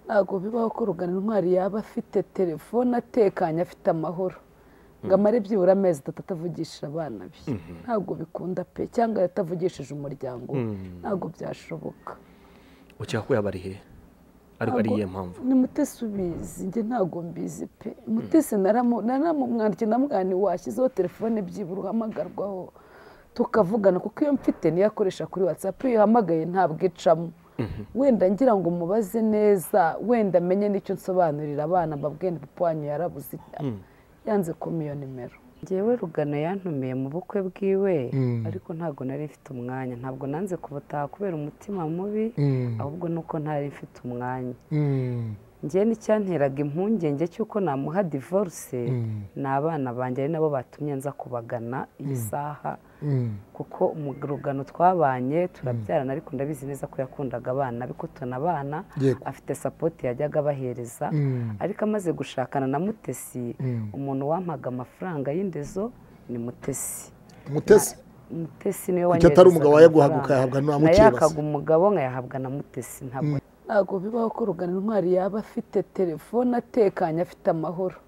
ntabwo bibaho ko rugana intwari yaba afite telefone atekanye afite amahoro ngo amare byibura amezi atatu atavugishije abana be ntabwo bikunda pe cyangwa atavugishije umuryango we ntabwo byashoboka ukeka ko yaba ari he ariko ari iyihe mpamvu ni mutesi ubizi njye ntabwo mbizi pe mutesi naramumwandikiye namwani washyizeho telefone byibura uhamagarwaho tukavugana kuko iyo mfite niyo akoresha kuri watsapu iyo uhamagaye ntabwo icamo wenda ngira ngo umubaze neza wenda amenye n'icyo nsobanurira abana mbabwiye papa wanyu yarabuze yanze kuma iyo nimero ngewe rugana yantumiye mu bukwe bwiwe ariko ntabwo nari mfite umwanya ntabwo nanze kubutaha kubera umutima mubi ahubwo nuko ntari mfite umwanya ngewe n'icyanteraga impungenge cy'uko namuha divorce ni abana banjye ari nabo batumye nza kubagana iyi saha kuko rugano twabanye turabyarana ariko ndabizi neza ko yakundaga abana ariko tunabana afite sapoti yajyaga abahereza ariko amaze gushakana na mutesi umuntu wampaga amafaranga y'indezo ni mutesi umutesi mutesi niwe kuko atari umugabo wayaguhaga ukayahabwa na mukeba yakaga umugabo nkayahabwa na mutesi ntabwo ntabwo bibaho ko rugana intwari yaba afite telefone atekanye afite amahoro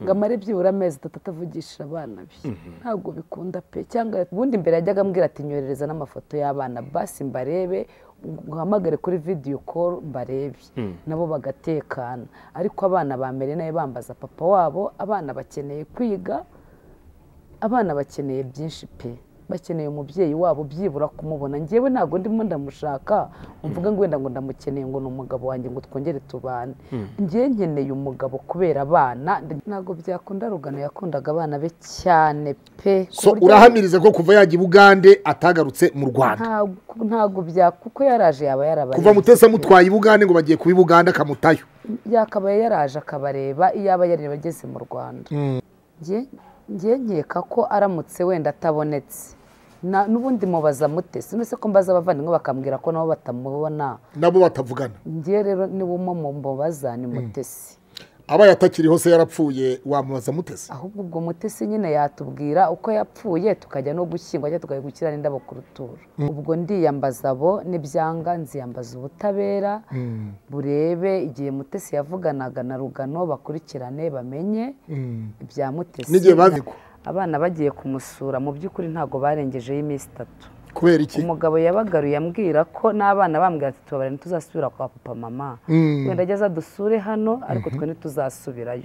ngo amare byibura amezi atatu atavugishije abana be ntabwo bikunda pe cyangwa ubundi mbere yajyaga ambwira ati nyoherereza n'amafoto y'abana basi mbarebe uhamagare kuri vidiyo koru mbarebe nabo bagatekana ariko abana ba mbere nayo bambaza papa wabo abana bakeneye kwiga abana bakeneye byinshi pe bakeneye umubyeyi wabo byibura kumubona ngewe ntabwo ndimo ndamushaka mvuga ngo wenda ngo ndamukeneye ngo ni umugabo wanjye ngo twongere tubane ngewe nkeneye umugabo kubera abana ntabwo byakunda rugano yakundaga abana be cyane pe ku so buryo- urahamiriza ko kuva yajya i bugande atagarutse mu rwanda ntabwo ntabwo bya kuko yaraje yaba yarabaye kuva mutesi amutwaye i bugande ngo bagiye kuba i bugande akamutayo yakabaye yaraje akabareba iyaba yareba ageze mu rwanda Nge- nge nkeka ko aramutse wenda atabonetse Na- n'ubundi mubaza mutesi none se ko mbaza abavandimwe bakambwira ko nabo batamubona nabo batavugana ngewe rero niba umwe mu mubaza ni mutesi abaye atakiriho se yarapfuye wamubaza mutesi ahubwo ubwo mutesi nyine yatubwira uko yapfuye tukajya no gushyingwa cyangwa tukajya gushyira n'indabo ku ruturo ubwo ndiyambaza abo n'ibyanga nziyambaza ubutabera burebe igihe mutesi yavuganaga na rugano bakurikirane bamenye ibya mutesi N'igihe bazikwa. abana bagiye kumusura mu by'ukuri ntabwo barengejeho iminsi itatu kubera iki umugabo yabagaruye ambwira ko n'abana bambwira ati tubabare ntituzasubira kwa papa mama wenda ajya adusure hano ariko twe ntituzasubirayo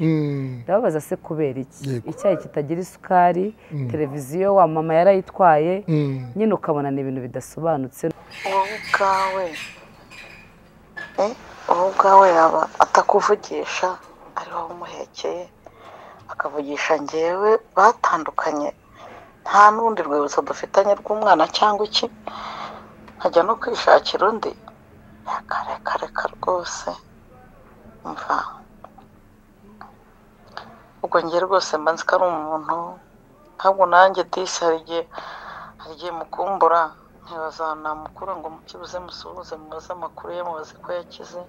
ndababaza se kubera iki Yego. icyayi kitagira isukari televiziyo wa mama yarayitwaye nyine ukabona ni ibintu bidasobanutse wowe ubwawe eh, wowe ubwawe yaba atakuvugisha ari wowe umuhekeye akavugisha ngewe batandukanye nta n'urundi rwibutso dufitanye rw'umwana cyangwa iki nkajya no kwishakira undi reka reka rwose mva ubwo njye rwose mba nzi ko ari umuntu ntabwo nanjye disi hari igihe hari igihe mukumbura nkibaza namukura ngo mukibuze musuhuze mubaze amakuru ye mubaze ko yakize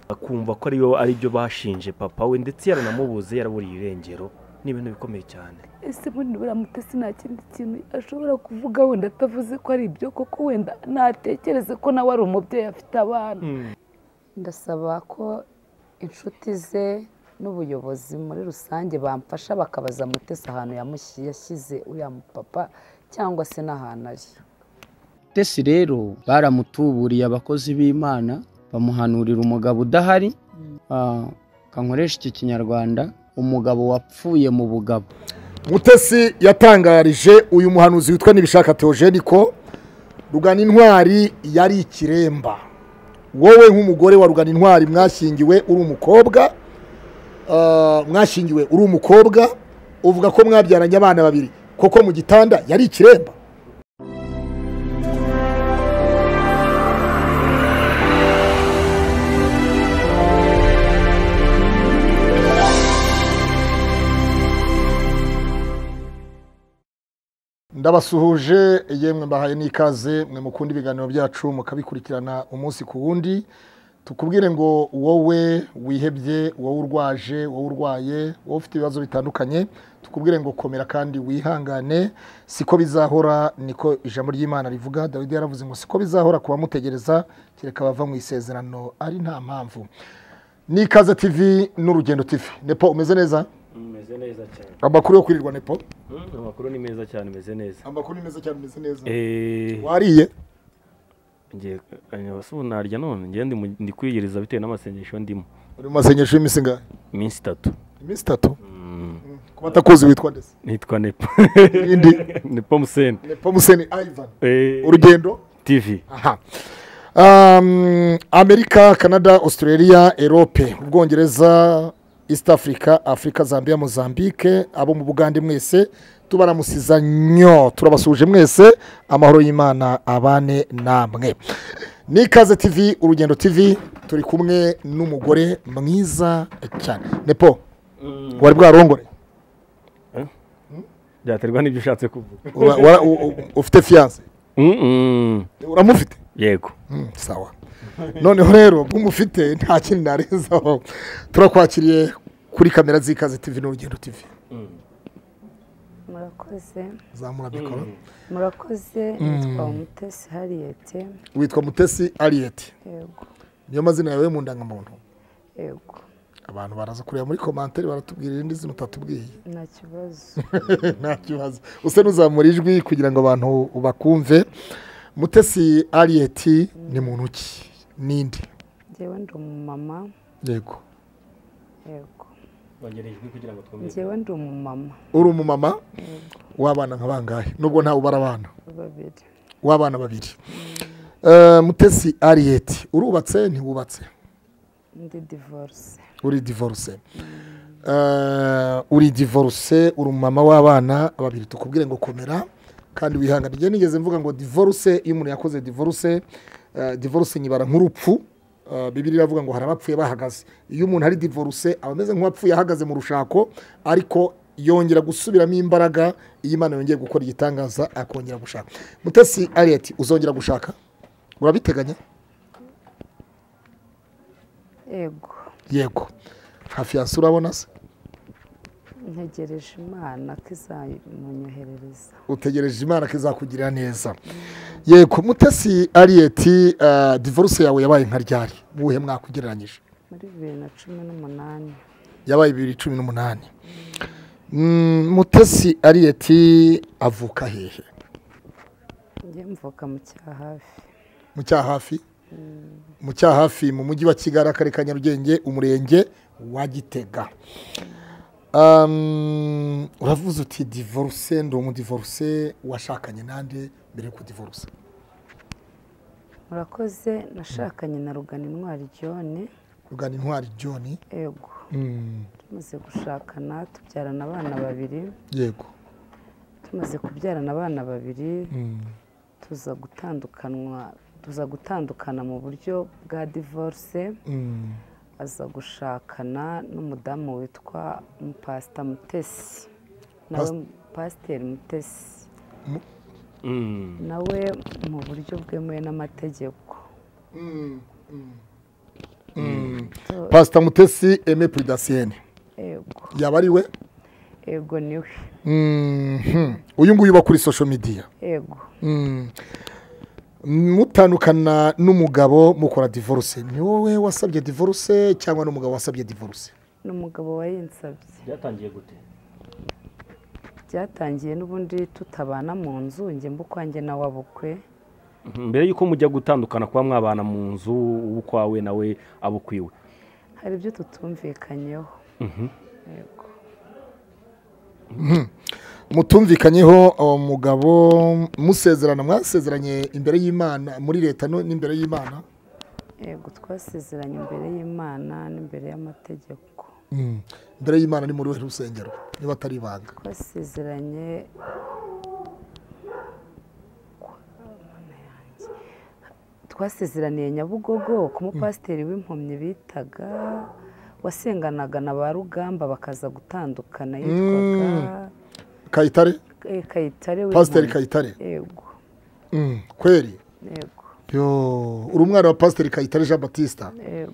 akumva ko ariyo ari byo bashinje papa we ndetse yaranamubuze yaraburiye irengero ni ibintu bikomeye cyane ese muri buriya mutesi nta kindi kintu ashobora kuvuga wenda atavuze ko ari ibyo koko wenda natekereze ko nawe ari umubyeyi afite abana ndasaba ko inshuti ze n'ubuyobozi muri rusange bamfasha bakabaza mutesi ahantu yamushyi- yashyize uriya mupapa cyangwa se n'ahantu ari tesi rero baramutuburiye abakozi b'imana bamuhanurira umugabo udahari Ah, kankoresha iki kinyarwanda umugabo wapfuye mu bugabo mutesi yatangarije uyu muhanuzi witwa nibishaka teogeni ko rugana intwari yari ikiremba wowe nk'umugore wa rugana intwari mwashyingiwe uri umukobwa ah, mwashyingiwe uri umukobwa uvuga ko mwabyaranye abana babiri koko mu gitanda yari ikiremba ndabasuhuje yemwe mbahaye n'ikaze mwe mukunda ibiganiro byacu mukabikurikirana umunsi ku wundi tukubwire ngo wowe wihebye wowe urwaje wowe urwaye wowe ufite ibibazo bitandukanye tukubwire ngo komera kandi wihangane siko bizahora niko ijambo ry'imana rivuga dawidi yaravuze ngo siko bizahora ku bamutegereza kereka bava mu isezerano ari nta mpamvu ni ikaze tivi n'urugendo tivi nepo umeze neza umeze neza cyane amakuru yo kwirirwa nepo amakuru ni meza cyane umeze neza amakuru ni meza cyane umeze neza eee wariye ngiye abasore narya none ngiye ndi- ndi kwiyegereza bitewe n'amasengesho ndimo uri mu masengesho y'iminsi ingahe iminsi itatu iminsi itatu Mm, ku batakuzi witwa ndetse nitwa nepa Irindi? nepa museni nepo museni ivan Eh, urugendo tv aha Um, amerika canada australia erope ubwongereza east africa afurika zambia mozambique abo mu bugande mwese tubaramusiza nyo turabasuhuje mwese amahoro y'imana abane namwe ni ikaze tv urugendo tv turi kumwe n'umugore mwiza cyane nepo wari bwarongore byaterwa n'ibyo ushatse kuvuga Wa- wa- u- u- ufite fiyanse Mm, mm, uramufite yego Mm, sawa noneho rero nk'umufite nta kindi narenzaho turakwakiriye kuri kamera z'ikaze tv n'urugendo tv murakoze zamura mikoro murakoze nitwa umutesi hariyete witwa mutesi ariyeti yego niyo mazina yawe mu ndangamuntu yego abantu baraza kureba muri komantere baratubwira irindi zina utatubwiye nta kibazo nta kibazo usa n'uzamura ijwi kugira ngo abantu bakumve mutesi ariyeti ni muntu ki ninde ngewe ndi umumama yego yego bongera ijwi kugira ngo twumve ngewe ndi umumama uri umumama w'abana nka bangahe nubwo ntawe ubara abana babiri w'abana babiri Eh, mutesi ariyeti urubatse ntiwubatse ndi divorce uri divorce Eh, uri divorce uri umumama w'abana babiri tukubwire ngo komera kandi wihangane igihe nigeze mvuga ngo divorce iyo umuntu yakoze divorce eh, divorce nyibara nk'urupfu Eh, bibiliya iravuga ngo hari abapfuye bahagaze iyo umuntu ari divorce aba ameze nk'uwapfuye ahagaze mu rushako ariko yongera gusubiramo imbaraga iyo imana yongeye gukora igitangaza akongera gushaka mutesi ariyeti uzongera gushaka urabiteganya yego yego nta fiyanse urabona se ntegereje imana ko izamunyoherereza utegereje imana ko izakugirira neza yego mutesi ariyeti eh, divorce yawe yabaye nka ryari buhe mwaka ugereranyije muri bibiri na cumi n'umunani yabaye bibiri cumi n'umunani Mm, mutesi ariyeti avuka hehe njye mvuka mu cyahafi mu cyahafi mu cyahafi mu mujyi wa kigali akarere ka nyarugenge umurenge wa gitega Um, uravuze uti divorce ndi umudivorce washakanye nande mbere yo kudivorce murakoze nashakanye na rugana intwari john rugana intwari john yego Mm, tumaze gushakana tubyarana abana babiri yego tumaze kubyarana abana babiri Mm. tuza gutandukanwa tuza gutandukana mu buryo bwa divorce Mm. aza gushakana n'umudamu witwa mupasita mutesi nawe Pas- pasiteri mutesi Mm. nawe mu buryo bwemewe n'amategeko pasita mutesi eme puridasiyene yego yaba ari we yego niwe Mhm. uyu nguyu uba kuri sosho midiya yego Mm. mutandukana n'umugabo mukora divorce ni wowe wasabye divorce cyangwa n'umugabo wasabye divorce ni umugabo wayinsabye byatangiye gute byatangiye n'ubundi tutabana mu nzu njye mba ukwanjye nawe abukwe mbere y'uko mujya gutandukana kuba mwabana mu nzu uwo ukwawe nawe abo ukwiwe hari ibyo tutumvikanyeho yego mutumvikanyeho uwo mugabo musezerana mwasezeranye imbere y'imana muri leta no- n'imbere y'imana yego twasezeranye imbere y'imana n'imbere y'amategeko Mm. imbere y'imana ni muri we rusengero niba atari ibanga twasezeranye twasezeraniye nyabugogo ku mupasiteri w'impumyi bitaga wasenganaga na ba rugamba bakaza gutandukana yitwaga kayitare eh, kayitare pasiteri w'Impumyi. kayitare yego Mm, kweri yego yo uri umwana wa pasiteri kayitare jean batista yego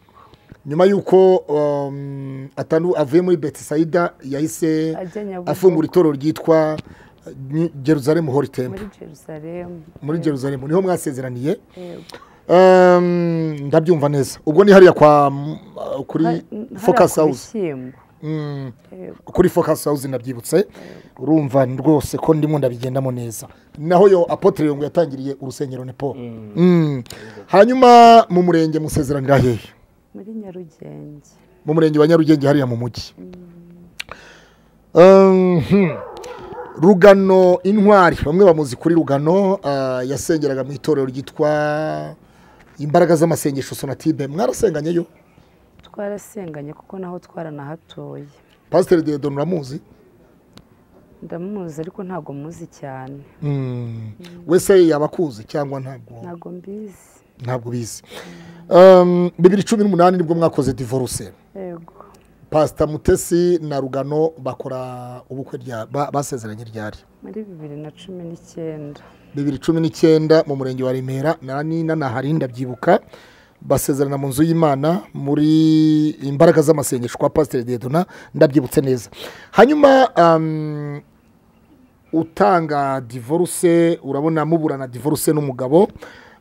nyuma y'uko um, atandu- avuye muri betisayida yahise Ajya Nyabugogo. afungura itorero ryitwa uh, Ni- Jerusalem Holy Temple muri jerusalemu muri Jerusalem niho mwasezeraniye Yego. Um, ndabyumva neza ubwo ni hariya kwa m- uh, kuri Hari- hariya focus ku house bishyimbo. Mm, Yego. kuri focus house nabyibutse urumva rwose ko ndimo ndabigendamo neza naho yo apotre yongo yatangiriye urusengero nepo Mm. hanyuma mu murenge musezeranira hehe muri nyarugenge mu murenge wa nyarugenge hariya mu mujyi Um, hmm. rugano intwari bamwe bamuzi kuri rugano ah, yasengeraga mu itorero ryitwa imbaraga z'amasengesho sonatide mwarasenganyeyo twarasenganye kuko naho twaranahatuye pasiteri dedo uramuzi ndamuzi ariko ntabwo muzi cyane Mm. wese yaba akuzi cyangwa ntabwo ntabwo mbizi ntabwo bizi Um, bibiri cumi n'umunani nibwo mwakoze divorce yego pasita mutesi na rugano bakora ubukwe rya ba- basezeranye ryari muri bibiri na cumi n'icyenda bibiri cumi n'icyenda mu murenge wa remera na nina na hari ndabyibuka basezerana mu nzu y'imana muri imbaraga z'amasengesho kwa pasiteri dedona ndabyibutse neza hanyuma um, utanga divorce urabona muburana divorce n'umugabo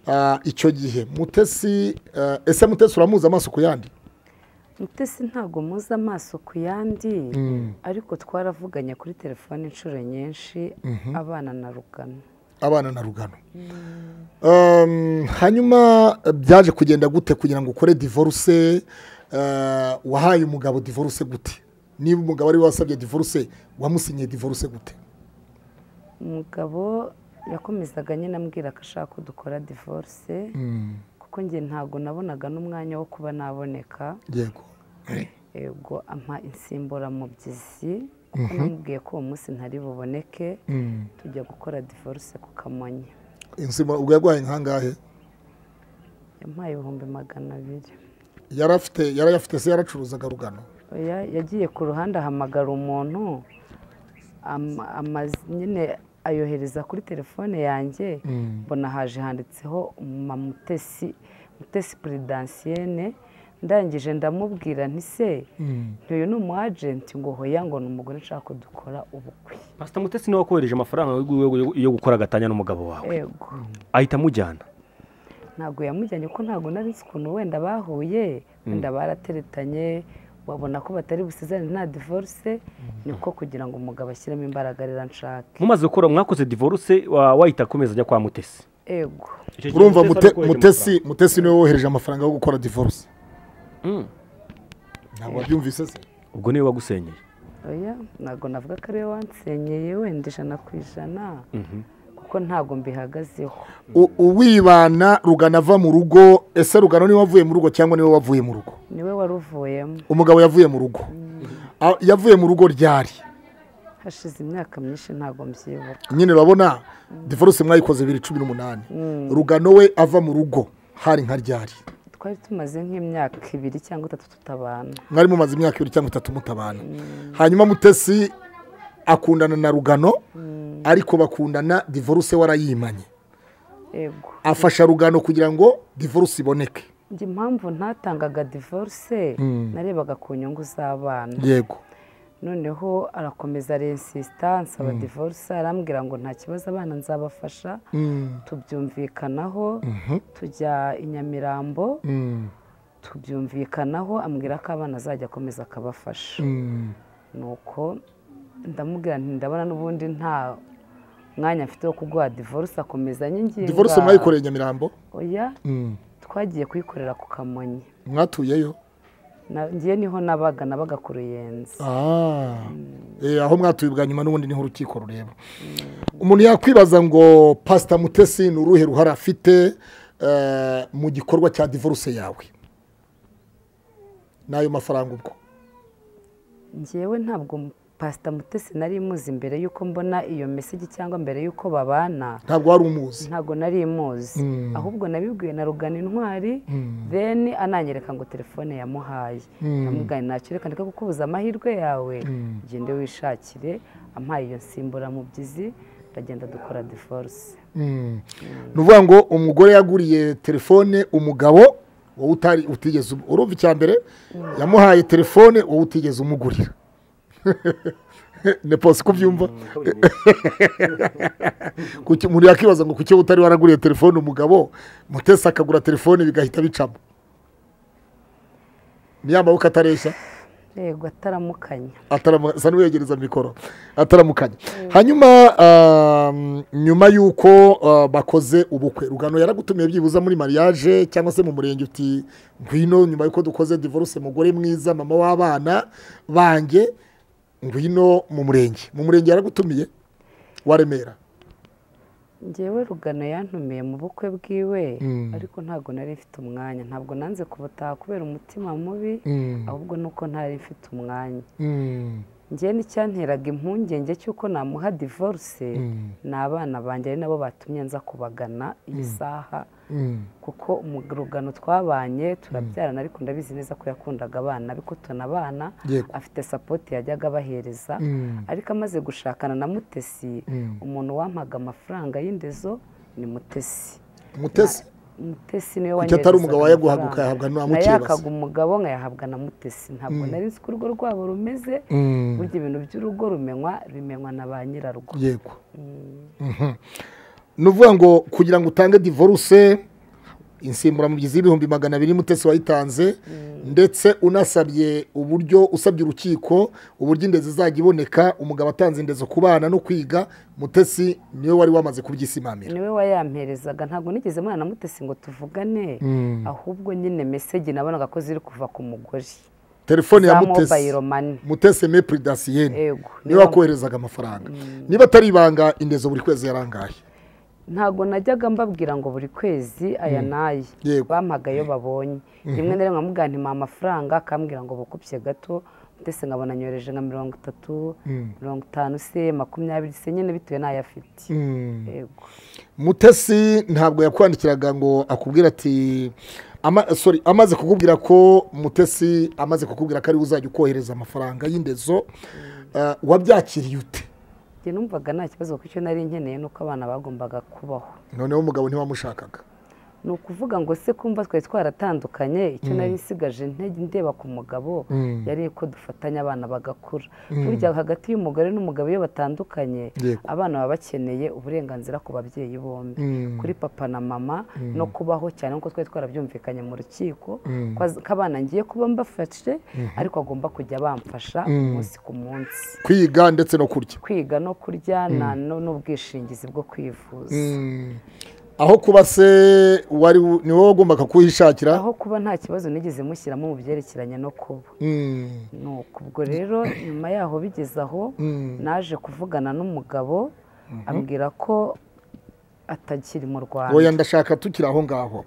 ah, icyo gihe mutesi ah, ese mutesi uramuzi amaso ku yandi mutesi ntabwo muzi amaso ku yandi ariko twaravuganye kuri telefone inshuro nyinshi abana na rugano abana na rugano Um, hanyuma byaje kugenda gute kugira ngo ukore divorce uh, wahaye umugabo divorce gute niba umugabo ari we wasabye divorce wamusinyiye divorce gute umugabo yakomezaga nyine ambwira ko ashaka ko dukora divorce kuko njye ntabwo nabonaga n'umwanya wo kuba naboneka yego yego ampa insimburamubyizi kuko namubwiye ko uwo munsi ntari buboneke tujya gukora divorce ku kamonyi insima ubwo yaguhaye nkangahe yampaye ibihumbi magana abiri yari afite yari afite se yaracuruzaga rugano oya yagiye ku ruhande ahamagara umuntu am- amazi- nyine ayohereza kuri telefone yanjye mbona haje handitseho mamutesi mutesi peredansiyene ndangije ndamubwira nti se ntuyu ni umu ajenti ngo hoya ngo ni umugore nshaka ko dukora ubukwe pasita mutesi niwe wakohereje amafaranga yo- yo- yo gukora agatanya n'umugabo wawe yego ahita amujyana ntabwo yamujyanye kuko ntabwo nari nzi ukuntu wenda bahuye wenda barateretanye babona ko batari busezerane nta divorce niko kugira ngo umugabo ashyiremo imbaraga rero anshake mumaze gukora mwakoze divorce wa- wahita akomeza ajya kwa mutesi ego Icyo gihe urumva Mutesi ari mute, gukoresha mutesi mutesi niwe wohereje amafaranga yo gukora divorce amafaranga. Mm. ntabwo wabyumvise se ubwo niwe wagusenyeye oya ntabwo navuga ko ariwe wansenyeye wenda ijana ku ijana kuko ntabwo mbihagazeho U- uwibana rugano ava mu rugo ese rugano niwe wavuye mu rugo cyangwa niwe wavuye mu rugo niwe wari uvuyemo umugabo yavuye mu rugo Ah, yavuye mu rugo ryari hashize imyaka myinshi ntabwo mbyibuka nyine urabona divorce mwayikoze bibiri cumi n'umunani rugano we ava mu rugo hari nka ryari twari tumaze nk'imyaka ibiri cyangwa itatu tutabana mwari mumaze imyaka ibiri cyangwa itatu mutabana hanyuma mutesi akundana na rugano ariko bakundana divorce warayimanye yego afasha rugano kugira ngo divorce iboneke njye impamvu ntatangaga divorce narebaga ku nyungu z'abana yego noneho arakomeza arinsisita nsaba divorce arambwira ngo nta kibazo abana nzabafasha tubyumvikanaho tujya i nyamirambo tubyumvikanaho ambwira ko abana azajya akomeza akabafasha nuko ndamubwira nti ndabona n'ubundi nta mwanya mfite wo kuguha divorce akomeza anyinginga divorce mwayikoreye nyamirambo oya twagiye kuyikorera ku kamonyi mwatuyeyo Na- ngewe niho nabaga nabaga ku ruyenzi Ah. Eh, aho mwatuye ubwa nyuma n'ubundi niho urukiko rureba umuntu yakwibaza ngo pasita mutesi ni uruhe ruhare afite eh, mu gikorwa cya divorce yawe n'ayo mafaranga ubwo njyewe ntabwo pasita mutesi nari imuzi mbere y'uko mbona iyo mesigi cyangwa mbere y'uko babana ntabwo wari umuzi ntabwo nari imuzi ahubwo nabibwiwe na rugana intwari then ananyereka ngo telefone yamuhaye namugana ntacyo reka ndeka kukubuza amahirwe yawe gende wishakire ampaye iyo nsimburamubyizi ndagenda dukora divorce Mm. ni ukuvuga ngo umugore yaguriye telefone umugabo wowe utari utigeze umu- urumva icya mbere yamuhaye telefone wowe utigeze umugurira ni posi kubyumva Kuki- umuntu yakibaza ngo kuki wowe utari waraguriye telefone umugabo mutesi akagura telefone bigahita bicamo ni ya maboko atareshya yego ataramukanya ataramu- asa n'uyegereza mikoro ataramukanya hanyuma um, nyuma y'uko uh, bakoze ubukwe rugano yaragutumiye byibuza muri mariage cyangwa se mu murenge uti ngwino nyuma y'uko dukoze divorce mugore mwiza mama w'abana banjye ngwino mu murenge mu murenge yaragutumiye wa remera ngewe rugano yantumiye mu bukwe bwiwe ariko ntabwo nari mfite umwanya ntabwo nanze kubutaha kubera umutima mubi ahubwo nuko ntari mfite umwanya njye n'icyanteraga impungenge cy'uko namuha divorce ni abana banjye ari nabo batumye nza kubagana iyi saha kuko mu rugano twabanye turabyarana ariko ndabizi neza ko yakundaga abana ariko tunabana Yego. afite sapoti yajyaga abahereza ariko amaze gushakana na mutesi umuntu wampaga amafaranga y'indezo ni mutesi mutesi mutesi niwe Kuki atari umugabo wayaguhaga ukayahabwa na Mukebasi? nayahaga umugabo nkayahabwa na mutesi ntabwo nari nzi ko urugo rwabo rumeze burya ibintu by'urugo rumenywa bimenywa na ba nyirarwo yego Mhm. ni uvuga ngo kugira ngo utange divorce insimburamubyizi y'ibihumbi magana abiri mutesi wayitanze ndetse unasabye uburyo usabye urukiko uburyo indezi izajya iboneka umugabo atanze indezo ku bana no kwiga mutesi niwe wari wamaze kubyisimamira niwe wayamperezaga ntabwo nigeze mwana na mutesi ngo tuvugane ahubwo nyine mesegi nabonaga ko ziri kuva ku mugore telefone ya za mutesi mobile money mutesi mepuri dasiyeni Yego. niwe wakoherezaga amafaranga niba atari ibanga indezo buri kwezi yarangaye ntabwo najyaga mbabwira ngo buri kwezi aya n'aya Yego. bampaga iyo babonye rimwe na rimwe nkamubwira nti mpa amafaranga akambwira ngo bukupye gato ndetse nkabona nyohereje nka mirongo itatu mirongo itanu se makumyabiri se nyine bitewe n'ayo afite yego mutesi ntabwo yakwandikiraga ngo akubwira ati ama- sorry, amaze kukubwira ko mutesi amaze kukubwira ko ariwe uzajya ukohereza amafaranga y'indezo ah, wabyakiriye ute njye numvaga nta kibazo kuko icyo nari nkeneye ni uko abana bagombaga kubaho noneho umugabo ntiwamushakaga ni ukuvuga ngo se kumva twari twaratandukanye icyo nari nsigaje intege ndeba ku mugabo yari ko dufatanya abana bagakura burya hagati y'umugore n'umugabo iyo batandukanye Yego. abana baba bakeneye uburenganzira ku babyeyi bombi kuri papa na mama no kubaho cyane nk'uko twari twarabyumvikanye mu rukiko ko az- ko abana ngiye kuba mbafashe ariko agomba kujya bamfasha umunsi ku munsi kwiga ndetse no kurya kwiga no kurya na- no- n'ubwishingizi bwo kwivuza aho kuba se wari wu- ni wowe wagombaga kuhishakira aho kuba nta kibazo nigeze mushyiramo mu byerekeranye no kuba Mm, ni uku ubwo rero nyuma yaho bigeze aho naje kuvugana n'umugabo ambwira ko atakiri mu oya rwanda ndashaka tukiri aho ngaho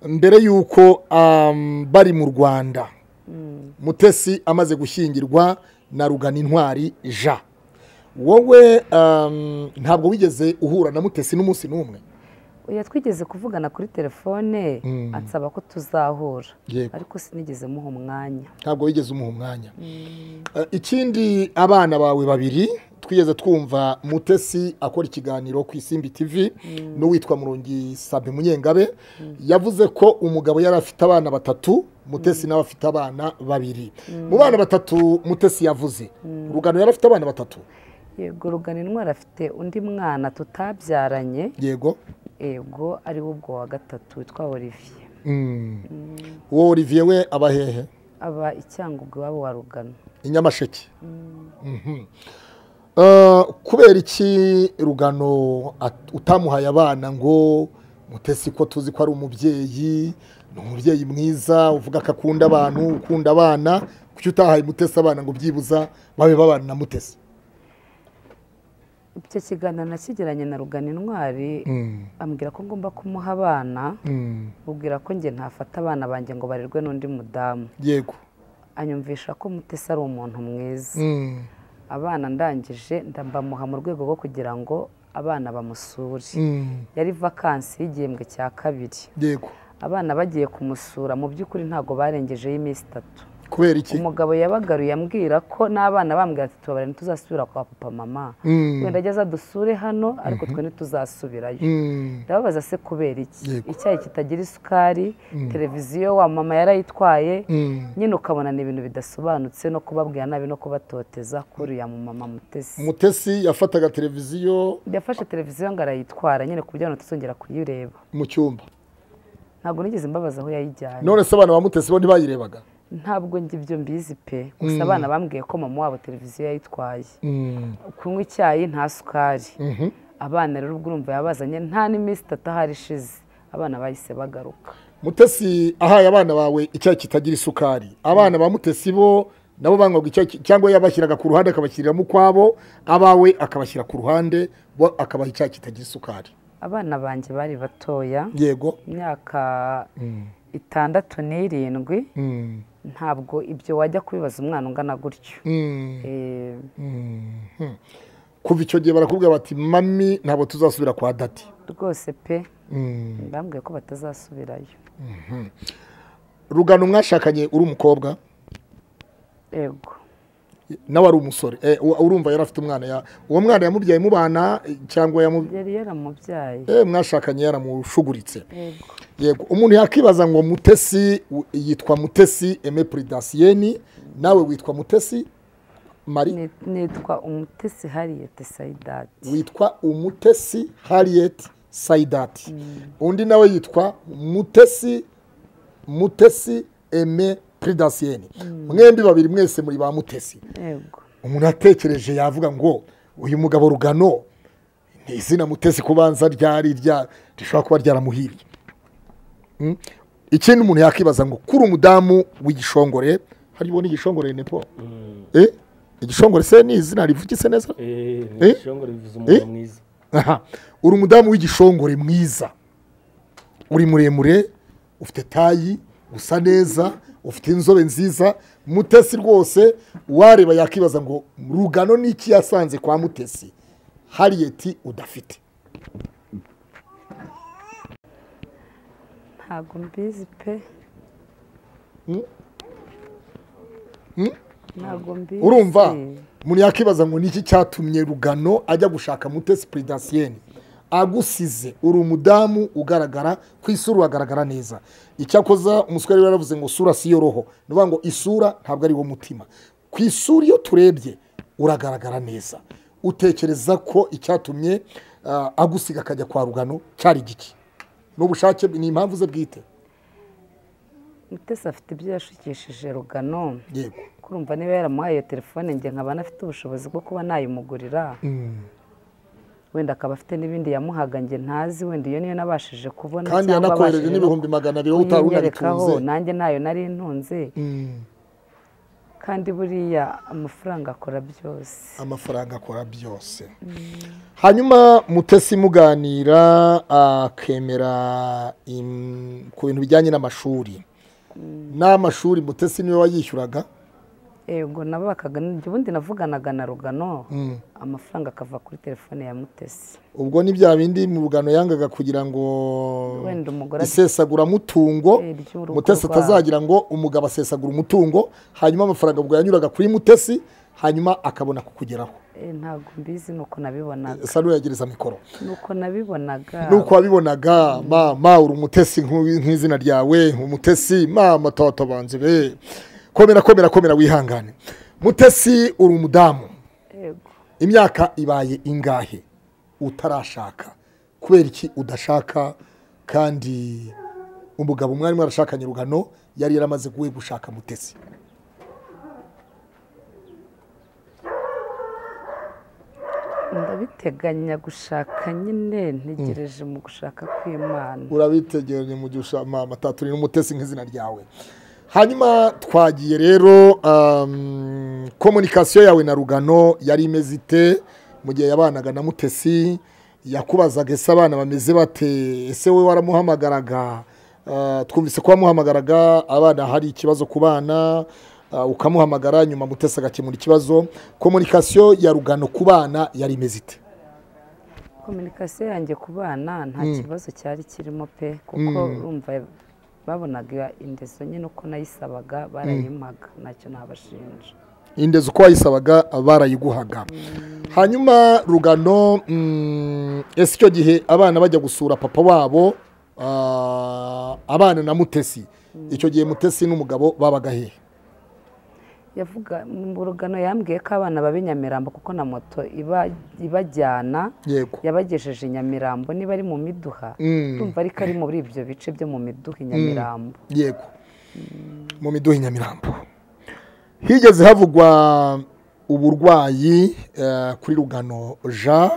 mbere y'uko am, bari mu rwanda mutesi amaze gushyingirwa na rugana intwari ja wowe um, ntabwo wigeze uhura na mutesi n'umunsi n'umwe oya twigeze kuvugana kuri telefone ansaba ko tuzahura Yego. ariko sinigeze muha umwanya ntabwo wigeze umuha umwanya Eh, ikindi abana bawe babiri twigeze twumva mutesi akora ikiganiro ku isimbi tv n'uwitwa murongi sabe munyengabe yavuze ko umugabo yari afite abana batatu mutesi nawe afite abana babiri mu bana batatu mutesi yavuze urugano yari afite abana batatu yego rugana intwari afite undi mwana tutabyaranye yego yego ari wo ubwo wa gatatu witwa olivier uwo olivier we aba hehe aba icyangugu iwabo wa rugano i nyamasheke Mhm. Eh, kubera iki rugano at- utamuhaye abana ngo mutesi ko tuzi ko ari umubyeyi ni umubyeyi mwiza uvuga ko akunda abantu ukunda abana kuki utahaye mutesi abana ngo byibuza babe babana na mutesi icyo kiganiro nakigiranye na rugana intwari ambwira ko ngomba kumuha abana mubwira ko njye ntafata abana banjye ngo barerwe n'undi mudamu yego anyumvisha ko mutesi ari umuntu mwiza Mm. abana ndangije ndabamuha mu rwego rwo kugira ngo abana bamusure Mm. yari vakansi y'igihembwe cya kabiri yego abana bagiye kumusura mu by'ukuri ntabwo barengejeho iminsi itatu kubera iki umugabo yabagaruye ambwira ko n'abana bambwira ati tubabare ntituzasubira kwa papa mama Mm. wenda ageze adusure hano ariko twe ntituzasubirayo Mm. ndababaza se kubera iki Yego. icyayi kitagira isukari televiziyo wa mama yarayitwaye Mm. nyine ukabona ni ibintu bidasobanutse no kubabwira nabi no kubatoteza kuri uriya mumama mutesi mutesi yafataga televiziyo yafashe televiziyo ngo arayitwara nyine ku buryo abantu tuzongera kuyireba mu cyumba ntabwo nigeze mbabaza aho yayijyanye none se abana ba mutesi bo ntibayirebaga ntabwo njye ibyo mbizi pe gusa abana bambwiye ko mama wabo televiziyo yayitwaye Mm. kunywa icyayi nta sukari Mhm. abana rero ubwo urumva yabazanye nta n'iminsi itatu ahari ishize abana bahise bagaruka mutesi ahaye abana bawe icyayi kitagira isukari abana ba mutesi bo nabo banywaga icyayi ki- cyangwa yabashyiraga ku ruhande akabashyiriramo ukwabo abawe akabashyira ku ruhande bo akabaha icyayi kitagira isukari abana banjye bari batoya yego imyaka itandatu n'irindwi Mm. ntabwo ibyo wajya kubibaza umwana ungana gutyo Mm. Eh, Mhm. kuva icyo gihe barakubwira bati mami ntabwo tuzasubira kwa dati rwose pe Mm. bambwiye ko batazasubirayo rugano mwashakanye uri umukobwa yego nawe ari umusore Eh, u- urumva yari afite umwana ya- uwo mwana yamubyaye mubana eh, cyangwa yamu- yari yaramubyaye eh, mwashakanye yaramushuguritse yego yego umuntu yakibaza ngo mutesi u- yitwa mutesi eme puridasiyeni nawe witwa mutesi mari Ni- nitwa umutesi hariyete sayidati witwa umutesi hariyeti sayidati undi nawe yitwa mutesi mutesi eme puridasiyeni mwembi babiri mwese muri ba mutesi yego umuntu atekereje yavuga ngo uyu mugabo rugano ni izina mutesi kubanza ryari rya rishobora kuba ryaramuhiriye Mm. ikindi umuntu yakibaza ngo kuri umudamu w'igishongore hariho n'igishongore nepo Eh? igishongore se ni izina rivugitse neza Eh? ishongore bivuze umuntu Eh? mwiza aha uri umudamu w'igishongore mwiza uri muremure ufite tayi usa neza ufite inzobe nziza mutesi rwose wareba yakibaza ngo rugano n'iki yasanze kwa mutesi hariyeti udafite ntabwo mbizi pe ntabwo mbizi urumva umuntu yakibaza ngo niki cyatumye rugano ajya gushaka mutesi puridasiyeni agusize uri umudamu ugaragara ku isura uragaragara neza icyakoza umusore yari yaravuze ngo sura si yo roho ni ukuvuga ngo isura ntabwo ari wo mutima ku isura iyo turebye uragaragara neza utekereza ko icyatumye ah, agusiga akajya kwa rugano cyari igiki ni ubushake ni impamvu ze bwite mutesi afite ibyo yashukishije rugano yego kurumva niba yaramuhaye iyo telefone njye nkaba anafite ubushobozi bwo kuba nayimugurira wenda akaba afite n'ibindi yamuhaga njye ntazi wenda iyo niyo nabashije kubona kandi cyangwa yanakohereje abashije n'ibihumbi magana abiri wowe utari kuyinyerekaho, unabitunze nanjye ntayo nari ntunze Mm. kandi buriya amafaranga akora byose amafaranga akora byose hanyuma mutesi muganira akemera im- ku bintu bijyanye n'amashuri n'amashuri mutesi niwe wayishyuraga yego nabakaga ubundi navuganaga na rugano amafaranga akava kuri telefone ya mutesi ubwo ni bya bindi mu rugano yangaga kugira ngo wenda umugore isesaguramutungo Eh, ry'urugo mutesi rwabo. atazagira ngo umugabo asesagura umutungo hanyuma amafaranga ubwo yanyuraga kuri mutesi hanyuma akabona kukugeraho eh, ntabwo mbizi nuko nabibonaga esa n'uyagereza mikoro nuko nabibonaga nuko wabibonaga mama uri umutesi nk'uwi- nk'izina ryawe umutesi mama toto banze be komera komera komera wihangane mutesi uri umudamu yego imyaka ibaye ingahe utarashaka kubera iki udashaka kandi umugabo mwari mwarashakanye rugano yari yaramaze kuwe gushaka mutesi ndabiteganya gushaka nyine ntegereje mu gushaka kw'imana urabitegeranye mu gihe ushama amataturi n'umutesi nk'izina ryawe hanyuma twagiye rero um, komunikasiyo yawe na rugano yari imeze ite mu gihe yabanaga na mutesi yakubazaga ese abana bameze bate ese we waramuhamagaraga Uh, twumvise ko wamuhamagaraga abana hari ikibazo ku bana uh, ukamuhamagara nyuma mutesi agakemura ikibazo komunikasiyo ya rugano ku bana yari imeze ite kominikasiyo yanjye ku bana nta kibazo cyari kirimo pe kuko urumva babonaga indezo nyine uko nayisabaga barayimpaga ntacyo nabashinja indezo uko wayisabaga barayiguhaga hanyuma rugano mm, ese icyo gihe abana bajya gusura papa wabo ah, abana na mutesi icyo gihe mutesi n'umugabo babaga hehe yavuga mu rugano yambwiye ko abana baba i nyamirambo kuko na moto iba ibajyana yego yabagejeje i nyamirambo niba ari mu miduha Mm, ndumva ariko ari muri ibyo bice byo mu miduha i nyamirambo yego mu miduha i nyamirambo higeze havugwa uburwayi eh, kuri rugano jean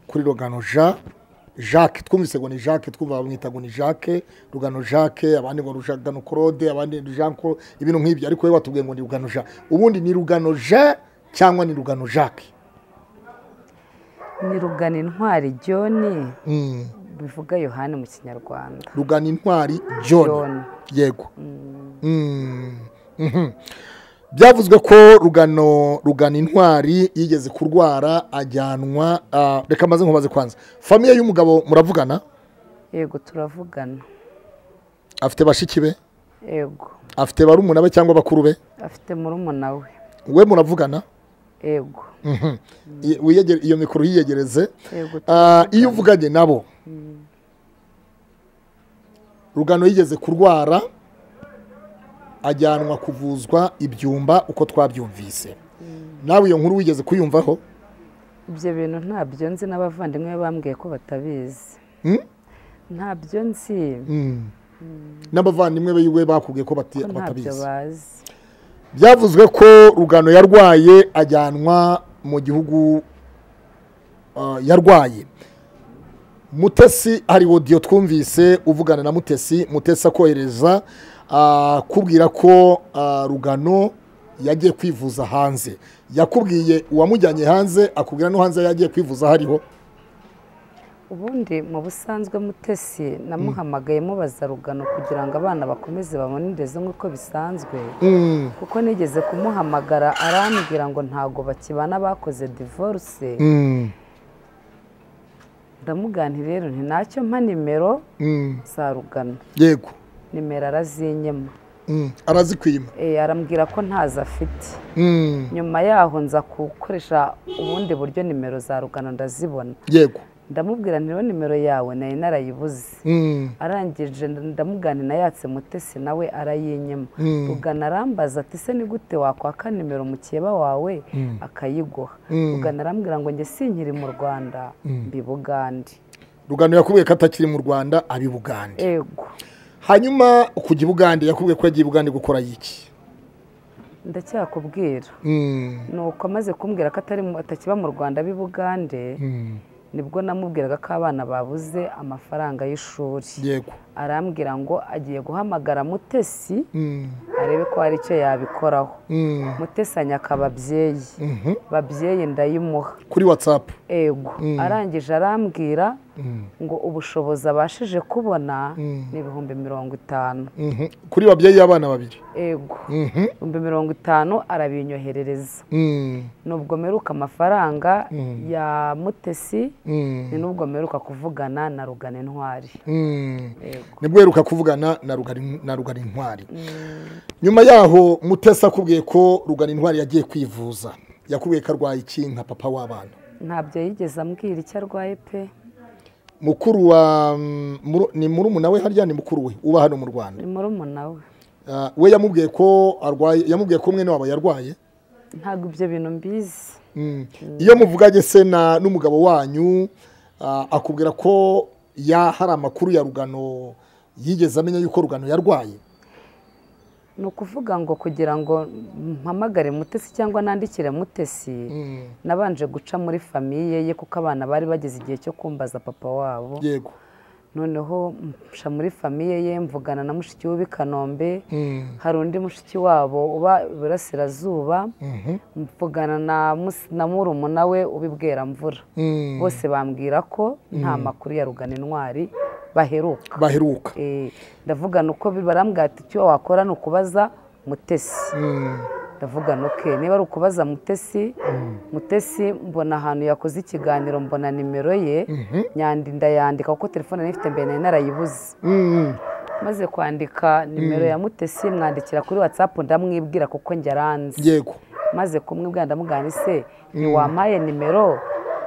kuri rugano jean jacques twumvise ngo ni jacques twumva bamwita ngo ni jacques rugano jacques abandi ngo rugano claude abandi ni jean claude ibintu nk'ibyo ariko we watubwiye ngo ni rugano jean ubundi ni rugano jean cyangwa ni rugano jacques ni rugano intwari jyoni Mm, bivuga yohani mu kinyarwanda rugano intwari john John. yego Mm, mhm. byavuzwe ko rugano rugano intwari yigeze kurwara ajyanwa ah, reka maze nkubaze kwanza famiye y'umugabo muravugana yego turavugana afite bashiki be yego afite barumuna be cyangwa bakuru be afite murumuna we we muravugana yego Mhm. I- wiyegere- iyo mikoro yiyegereze yego Ah, iyo uvuganye nabo rugano yigeze kurwara ajyanwa kuvuzwa ibyumba uko twabyumvise nawe iyo nkuru wigeze kuyumvaho ibyo bintu ntabyo nzi n'abavandimwe be bambwiye ko batabizi Mm? ntabyo nzi n'abavandimwe biwe bakubwiye ko bati- ko ntabyo batabizi bazi byavuzwe ko rugano yarwaye ajyanwa mu gihugu ah, yarwaye mutesi hari odiyo twumvise uvugana na mutesi mutesi akohereza ah, kubwira ko ah, rugano yagiye kwivuza hanze yakubwiye uwamujyanye hanze akubwira no hanze yagiye kwivuza hariho ubundi mu busanzwe mutesi namuhamagaye mubaza rugano kugira ngo abana bakomeze babone indezo nk'uko bisanzwe Mm, kuko nigeze kumuhamagara arambwira ngo ntabwo bakibana bakoze divorce mm, ndamugani rero nti ntacyo mpa nimero mm, za rugano yego nimero arazinyema mm, arazikwima Eh, arambwira ko ntazo afite Mm, nyuma yaho nza gukoresha ubundi buryo nimero za rugano ndazibona yego ndamubwira nti rero nimero yawe nari narayibuze Mm, arangije ndamugana nayatse mutesi nawe arayinyema Mm. rugana arambaza ati se ni gute wakwaka nimero mukeba wawe akayiguha Mm. rugana arambwira ngo njye sinkiri mu rwanda mbibugande rugano yakubwiye ko atakiri mu rwanda abibugande ego hanyuma kujya i bugande yakubwiye ko yagiye i bugande gukora iki ndacyakubwira Mm, ni uko amaze kumbwira ko atari mu- atakiba mu rwanda b'ibugande mm, nibwo namubwiraga ko abana babuze amafaranga y'ishuri yego arambwira ngo agiye guhamagara mutesi Mm, arebe ko hari icyo yabikoraho mm, mutesanya akababyeyi mhm. babyeyi ndayimuha kuri watsapu ego arangije arambwira ngo ubushobozi abashije kubona Mm. ni ibihumbi mirongo itanu kuri babyeyi y'abana babiri ego Mhm, ibihumbi mirongo itanu arabinyoherereza mm, nubwo mperuka amafaranga ya mutesi mm, ni nubwo mperuka kuvugana na rugana intwari mm. Yego. nibwo uheruka kuvugana na Rugari- na rugari intwari nyuma yaho mutesi akubwiye ko rugari intwari yagiye kwivuza yakubwiye ko arwaye iki nka papa w'abana ntabyo yigeze ambwira icyo arwaye pe mukuru wa mm, muru- ni murumuna we harya ni mukuru we uba hano mu rwanda ni murumuna we Ah, we yamubwiye ko arwaye yamubwiye ko mwene wabo yarwaye ntabwo ibyo bintu mbizi Mm. iyo muvuganye se na n'umugabo wanyu ah, akubwira ko ya hari amakuru ya rugano yigeze amenya yuko rugano yarwaye ni ukuvuga ngo kugira ngo mpamagare mutesi cyangwa nandikire mutesi nabanje guca muri famiye ye kuko abana bari bageze igihe cyo kumbaza papa wabo yego noneho mca muri famiye ye mvugana na mushiki we b'i kanombe Mm. hari undi mushiki wabo uba iburasirazuba mvugana na mus- na murumuna we ubibwera mvura Mm. bose bambwira ko nta makuru ya rugana intwari baheruka baheruka Eh, ndavugana uko barambwira ati icyo wakora ni ukubaza mutesi Mm. ndavugana oke niba ari ukubaza mutesi mutesi mbona ahantu yakoze ikiganiro mbona nimero ye nyandinda yandika kuko telefone nari ifite mbere nari narayibuze Mm. maze kwandika nimero ya mutesi mwandikira kuri watsapu ndamwibwira kuko njyaranze yego maze kumwibwira ndamugana ese ntiwampaye nimero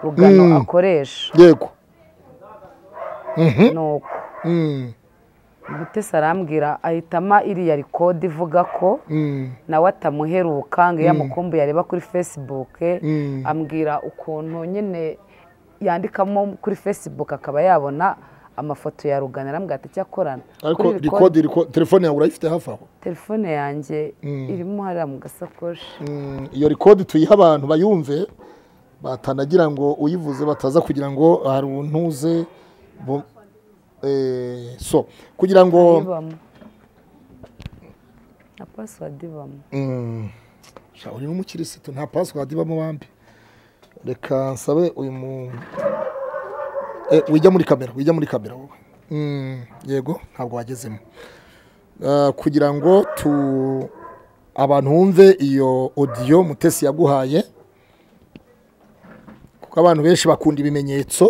rugano akoresha yego nuko mutesi arambwira ahitamo iriya rikode ivuga ko nawe atamuheruka ngo iyo amukumbuye areba kuri fesibuke Mm. ambwira ukuntu nyine yandikamo kuri fesibuke akaba yabona amafoto ya rugano arambwira ati cyakorana ariko rikodi riko- telefone yawe urayifite hafi aho telefone yanjye irimo hariya mu gasakoshi Mm, iyo rikodi tuyiha abantu bayumve batanagira ngo uyivuze bataza kugira ngo hari untuze bu- eh, so kugira ngo ibamo na pasiwadi ibamo Mm, sha, uyu ni umukirisitu nta password ibamo bambi reka nsabe uyu mu Eh, wijya muri kamera wijya muri kamera wowe Mm, yego ntabwo wagezemo Ah, kugira ngo tu abantu bumve iyo odiyo mutesi yaguhaye kuko abantu benshi bakunda ibimenyetso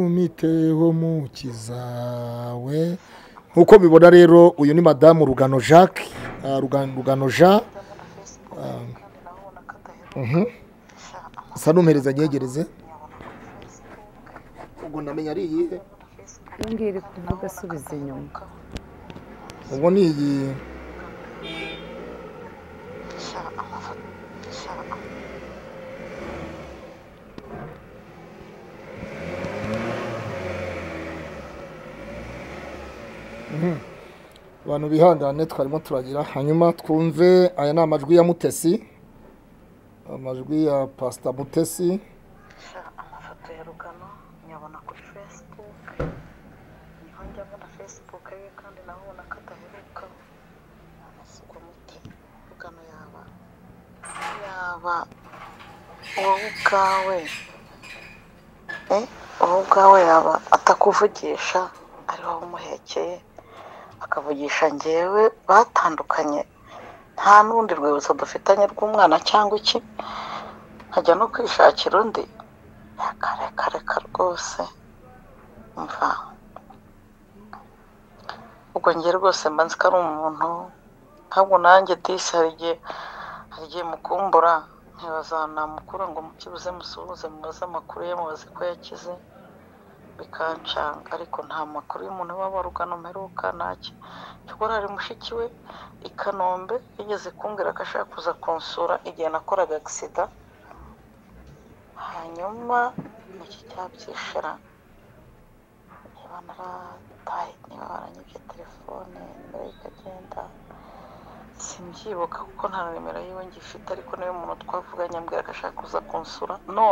umiteho mukizawe nk'uko bibona rero uyu ni madamu rugano jacques ah, Rugan- rugano jean kandi nawe ubona ko adaheruka Sha, sa n'umpereza nyegereze ubwo ndamenya ari iyihe iyo ngiyo iri kuvuga asubiza inyuma ubwo ni iyi sha, amafoto sha, am- abantu bihangane twarimo turagira hanyuma twumve aya ni amajwi ya mutesi amajwi ya pasita mutesi sha, amafoto ya rugano nyabona kuri fesibuke niho njya mbona fesibuke ye kandi nawe ubona ko adaheruka ubwo mute rugano yaba yaba wowe ubwawe eh, wowe ubwawe yaba atakuvugisha ari wowe umuhekeye akavugisha ngewe batandukanye nta n'urundi rwibutso dufitanye rw'umwana cyangwa iki nkajya no kwishakira undi reka reka reka rwose mva ubwo njye rwose mba nzi ko ari umuntu ntabwo nanjye disi hari igihe hari igihe mukumbura ntibaza namukura ngo mukibuze musuhuze mubaze amakuru ye mubaze ko yakize bikancanga ariko nta makuru y'umuntu waba rugano mperuka ntacyo cyakora hari mushiki we i kanombe yigeze kumbwira ko ashaka kuza kunsura igihe nakoraga agisida hanyuma iki cyabyishira niba narataye niba baranyibye telefone nimero ye ikagenda simbyibuka kuko nta nimero yiwe ngifite ariko niwe muntu twavuganye ambwira ko ashaka kuza kunsura no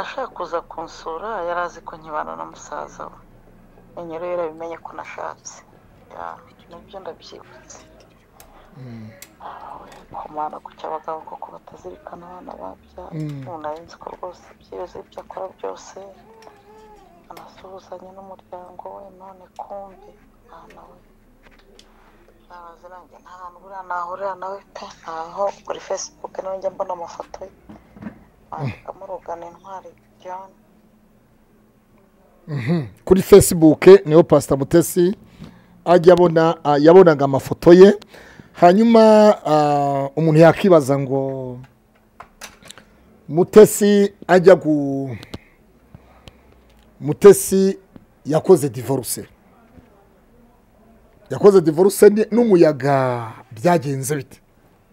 ashaka kuza kunsura yari azi ko nkibana na musaza we nyine rero yarabimenye ko nashatse Ya, nibyo ndabyibutse kumara kuki abagabo koko batazirikana abana babyara umuntu ari nzi ko rwose byibuze ibyo akora byose anasuhuzanya n'umuryango we none kumbi mwana we nabaze nanjye nta hantu buriya nahurira nawe pe ntaho kuri facebook nawe njya mbona amafoto ye wandikamo rugana intwari john kuri fesibuke niho pasita mutesi ajya abona ah, yabonaga amafoto ye hanyuma ah, umuntu yakibaza ngo mutesi ajya gu mutesi yakoze divorce yakoze divorce ni- n'umuyaga byagenze bite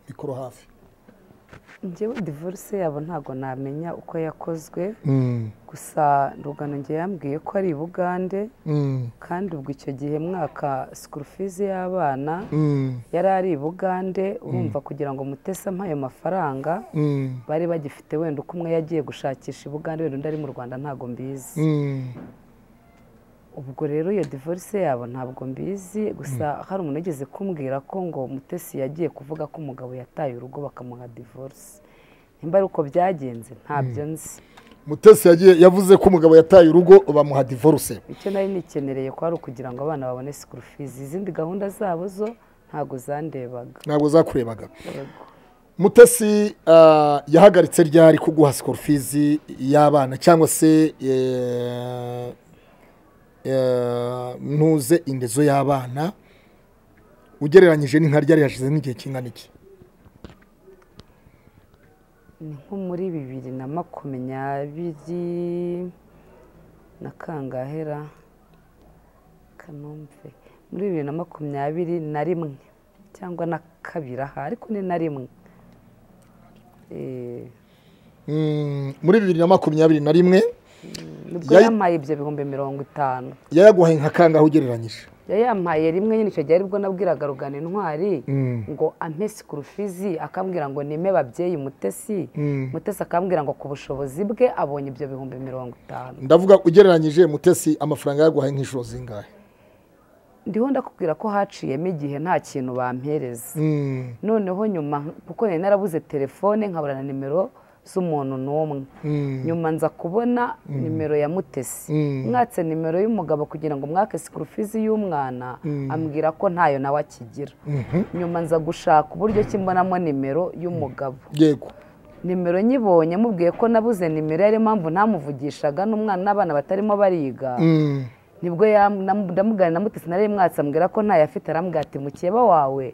mikoro hafi njyewe divorce yabo ntabwo namenya uko yakozwe Mm, gusa rugano ngewe yambwiye ko ari i bugande mm, kandi ubwo icyo gihe mwaka sikuru fizi y'abana mm, yari ari i bugande urumva kugira ngo mutese ampaye mafaranga mm, bari bagifite wenda uko umwe yagiye gushakisha i bugande wenda undi ari mu rwanda ntabwo mbizi mm, ubwo rero iyo divorce yabo ntabwo mbizi gusa hari umuntu wigeze kumbwira ko ngo mutesi yagiye kuvuga ko umugabo yataye urugo bakamuha divorce nimba ari uko byagenze ntabyo nzi mutesi yagiye yavuze ko umugabo yataye urugo bamuha divorce icyo nari nikenereye ko ari ukugira ngo abana babone sikuru fizi izindi gahunda zabo zo ntabwo zandebaga ntabwo zakurebaga mutesi ah, yahagaritse ryari kuguha sikorofizi y'abana cyangwa se eh, eh, ntuze indezo y'abana ugereranyije n'inka ryari yashize n'igihe kingana iki ni nko muri bibiri na makumyabiri na kangahera kanombe muri bibiri na makumyabiri na rimwe cyangwa na kabiri aha ariko ni na rimwe Eh, Mm, muri bibiri na makumyabiri na rimwe nibwo Yayi- yampaye ibyo bihumbi mirongo itanu yayaguhaye nka kangahe ugereranyije yari yampaye rimwe nyine icyo gihe aribwo nabwiraga rugana intwari ngo ampe sikurufizi akambwira ngo nime babyeyi mutesi mutesi akambwira ngo ku bushobozi bwe abonye ibyo bihumbi mirongo itanu ndavuga ugereranyije mutesi amafaranga yaguhaye nk'inshuro zingahe ndiho ndakubwira ko haciyemo igihe nta kintu bampereza Mm, noneho nyuma kuko nari narabuze telefone nkabura na nimero z'umuntu n'umwe nyuma nza kubona nimero ya mutesi mwatse nimero y'umugabo kugira ngo mwake sikurufizi y'umwana ambwira ko ntayo nawe akigira nyuma nza gushaka uburyo ki mbonamo nimero y'umugabo yego nimero nyibonye mubwiye ko nabuze nimero yari impamvu ntamuvugishaga n'umwana n'abana batarimo bariga Mm, nibwo yam- nam- ndamugana na mutesi nari mwatsi ambwira ko ntayo afite arambwira ati mukeba wawe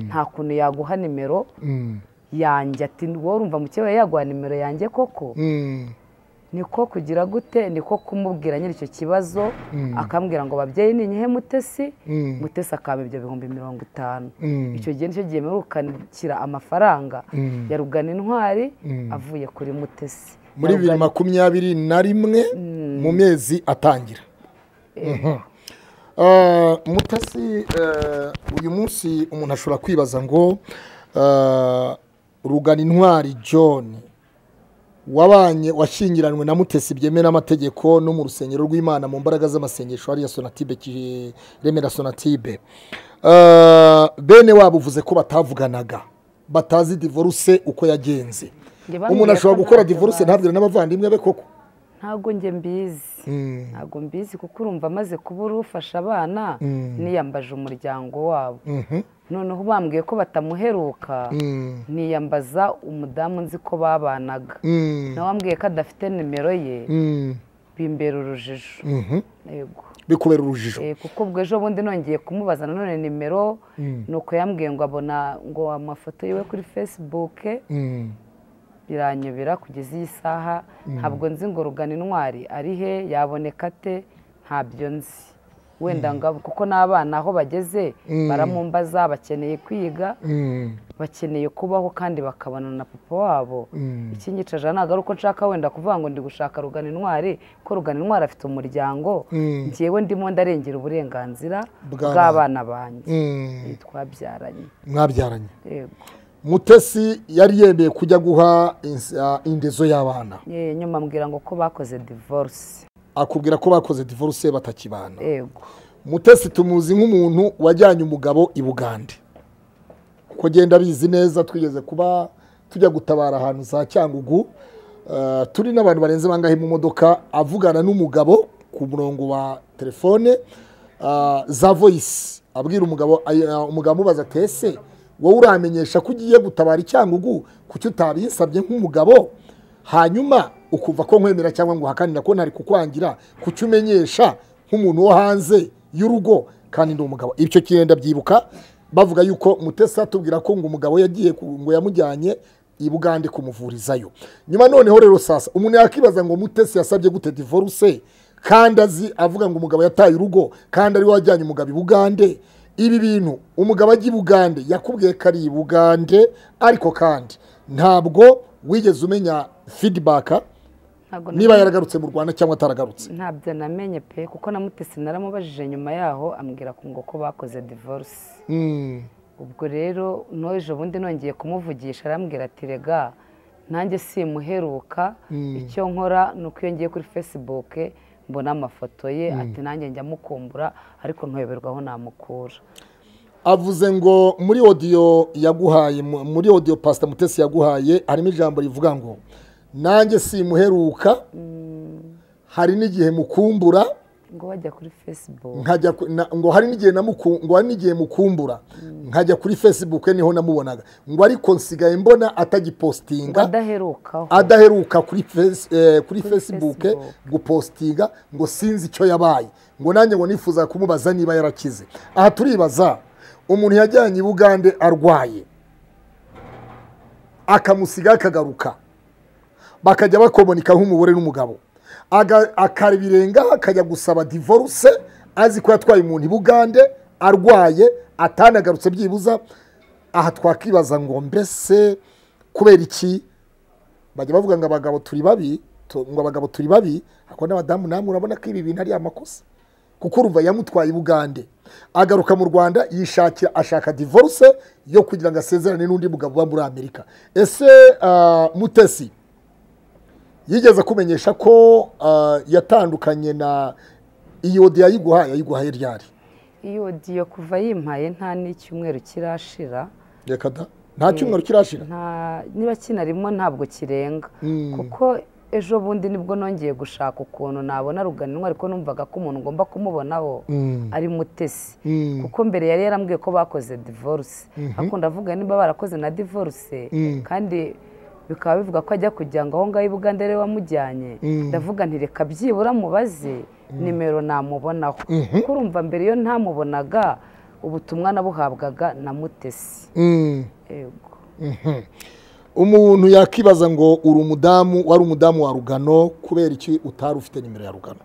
nta kuntu yaguha nimero mm, yanjye ati wowe urumva mukeba yaguha nimero yanjye koko mm, niko kugira gute niko kumubwira nyiri icyo kibazo akambwira ngo babyeyi ni nyihe mutesi Mm. mutesi akaba ibyo bihumbi mirongo itanu Mm. icyo gihe nicyo gihe mperukanukira amafaranga ya rugana intwari avuye kuri mutesi muri bibiri na makumyabiri na rimwe mu mezi atangira Mhm. Ah, mutasi eh, uyu munsi umuntu ashobora kwibaza ngo ah, rugana intwari john wabanye washyingiranywe na mutesi byemewe n'amategeko no mu rusengero rw'imana mu mbaraga z'amasengesho hariya sonatibe ki- remera sonatibe Ah, bene wabo uvuze ko batavuganaga batazi divorce uko yagenze Njye bambwiye umuntu ashobora ko gukora ntacyo divorce bazi. ntabwire n'abavandimwe be koko ntabwo njye mbizi ntabwo mbizi kuko urumva amaze kuba urufasha abana niyambaje umuryango wabo noneho bambwiye ko batamuheruka niyambaza umudamu nzi ko babanaga Mm, nawe ambwiye ko adafite nimero ye mm, bimbera urujijo mhm. yego bikubera urujijo Eh, kuko ubwo ejo bundi nongeye kumubaza nanone nimero nuko yambwiye ngo abona ngo amafoto yiwe kuri facebook Mm, biranyobera kugeza iyi saha ntabwo nzi ngo rugana intwari ari he yaboneka ate ntabyo nzi wenda ngo kuko n'abana aho bageze baramumbaza bakeneye kwiga mm, bakeneye kubaho kandi bakabana na papa wabo ikinyicaje ntabwo ari uko nshaka wenda kuvuga ngo ndi gushaka rugana intwari ko rugana intwari afite umuryango ngewe ndimo ndarengera uburenganzira Bw'abana. bw'abana banjye mm. twabyaranye mwabyaranye yego mutesi yari yemeye kujya guha ins- ah, indezo y'abana Eh, nyuma ambwira ngo ko bakoze divorce akubwira ko bakoze divorce batakibana yego mutesi tumuzi nk'umuntu wajyanye umugabo i bugande kuko agenda abizi neza twigeze kuba tujya gutabara ahantu za cyangugu Eh, turi n'abantu barenze bangahe mu modoka avugana n'umugabo ku murongo wa telefone ah, za voyisi abwira umugabo ay- ah, umugabo amubaza ati ese wowe uramenyesha ko ugiye gutabara icyangugu kuki utabinsabye nk'umugabo hanyuma ukumva ko nkwemera cyangwa ngo uhakanira ko ntari kukwangira kuki umenyesha nk'umuntu wo hanze y'urugo kandi ndi umugabo ibyo kintu ndabyibuka bavuga yuko mutesa atubwira ko ngo umugabo yagiye ku- ngo yamujyanye i bugande kumuvurizayo nyuma noneho rero sasa umuntu yakibaza ngo mutesi yasabye gute divorce kandi azi avuga ngo umugabo yataye urugo kandi ari we wajyanye umugabo i bugande ibi bintu umugabo ajya i bugande yakubwiye ko ari i bugande ariko kandi ntabwo wigeze umenya feedback ntabwo niba yaragarutse mu rwanda cyangwa ataragarutse ntabyo namenye pe kuko na mutesi naramubajije nyuma yaho ambwira ko ngo ko bakoze divorce Mm, ubwo rero n'ejo bundi nongeye kumuvugisha arambwira ati rega nanjye simuheruka icyo nkora ni uko iyo ngiye kuri facebook mbona amafoto ye ati nanjye njya mukumbura ariko ntuyoberwa aho namukura avuze ngo muri odiyo yaguhaye mu- muri odiyo pasita mutesi yaguhaye harimo ijambo rivuga ngo nanjye simuheruka hari n'igihe mukumbura ngo wajya kuri facebook nkajya ku- na- ngo hari n'igihe namuku- ngo hari n'igihe mukumbura nkajya kuri facebook niho namubonaga ngo ariko nsigaye mbona ngo atagipostinga adaherukaho adaheruka kuri face- eh, kuri facebook Facebook. gupostinga ngo sinzi icyo yabaye ngo nanjye ngo nifuza kumubaza niba yarakize aha turibaza umuntu yajyanye i bugande arwaye akamusiga akagaruka bakajya bakomonika nk'umugore n'umugabo Aga- akabirengaho akajya gusaba divorce azi ko yatwaye umuntu i bugande arwaye atanagarutse byibuza aha twakibaza ngo mbese kubera iki bajya bavuga ngo abagabo turi babi tu- ngo abagabo turi babi ariko n'abadamu namwe urabona ko ibi bintu ari amakosa kuko urumva yamutwaye i bugande agaruka mu rwanda yishakira ashaka divorce yo kugira ngo asezerane n'undi mugabo uba muri amerika ese ah, mutesi yigeze kumenyesha ko ah, yatandukanye na iyodi yayiguhaye yayiguhaye ryari iyo diyo kuva yimpaye nta n'icyumweru kirashira reka da nta cyumweru kirashira nta niba kinarimo ntabwo kirenga kuko ejo bundi nibwo nongeye gushaka ukuntu nabona ruganirwa ariko numvaga ko umuntu ngomba kumubonaho ari mutesi kuko mbere yari yarambwiye ko bakoze divorce ariko ndavuga niba barakoze na divorce kandi bikaba bivuga ko ajya kujya ngo aho ngaho i bugande ariwe wamujyanye ndavuga nti reka byibura mubaze nimero namubonaho kuko urumva mbere iyo ntamubonaga ubutumwa nabuhabwaga na mutesi Mm. yego umuntu yakibaza ngo uri umudamu wari umudamu wa rugano kubera iki utari ufite nimero ya rugano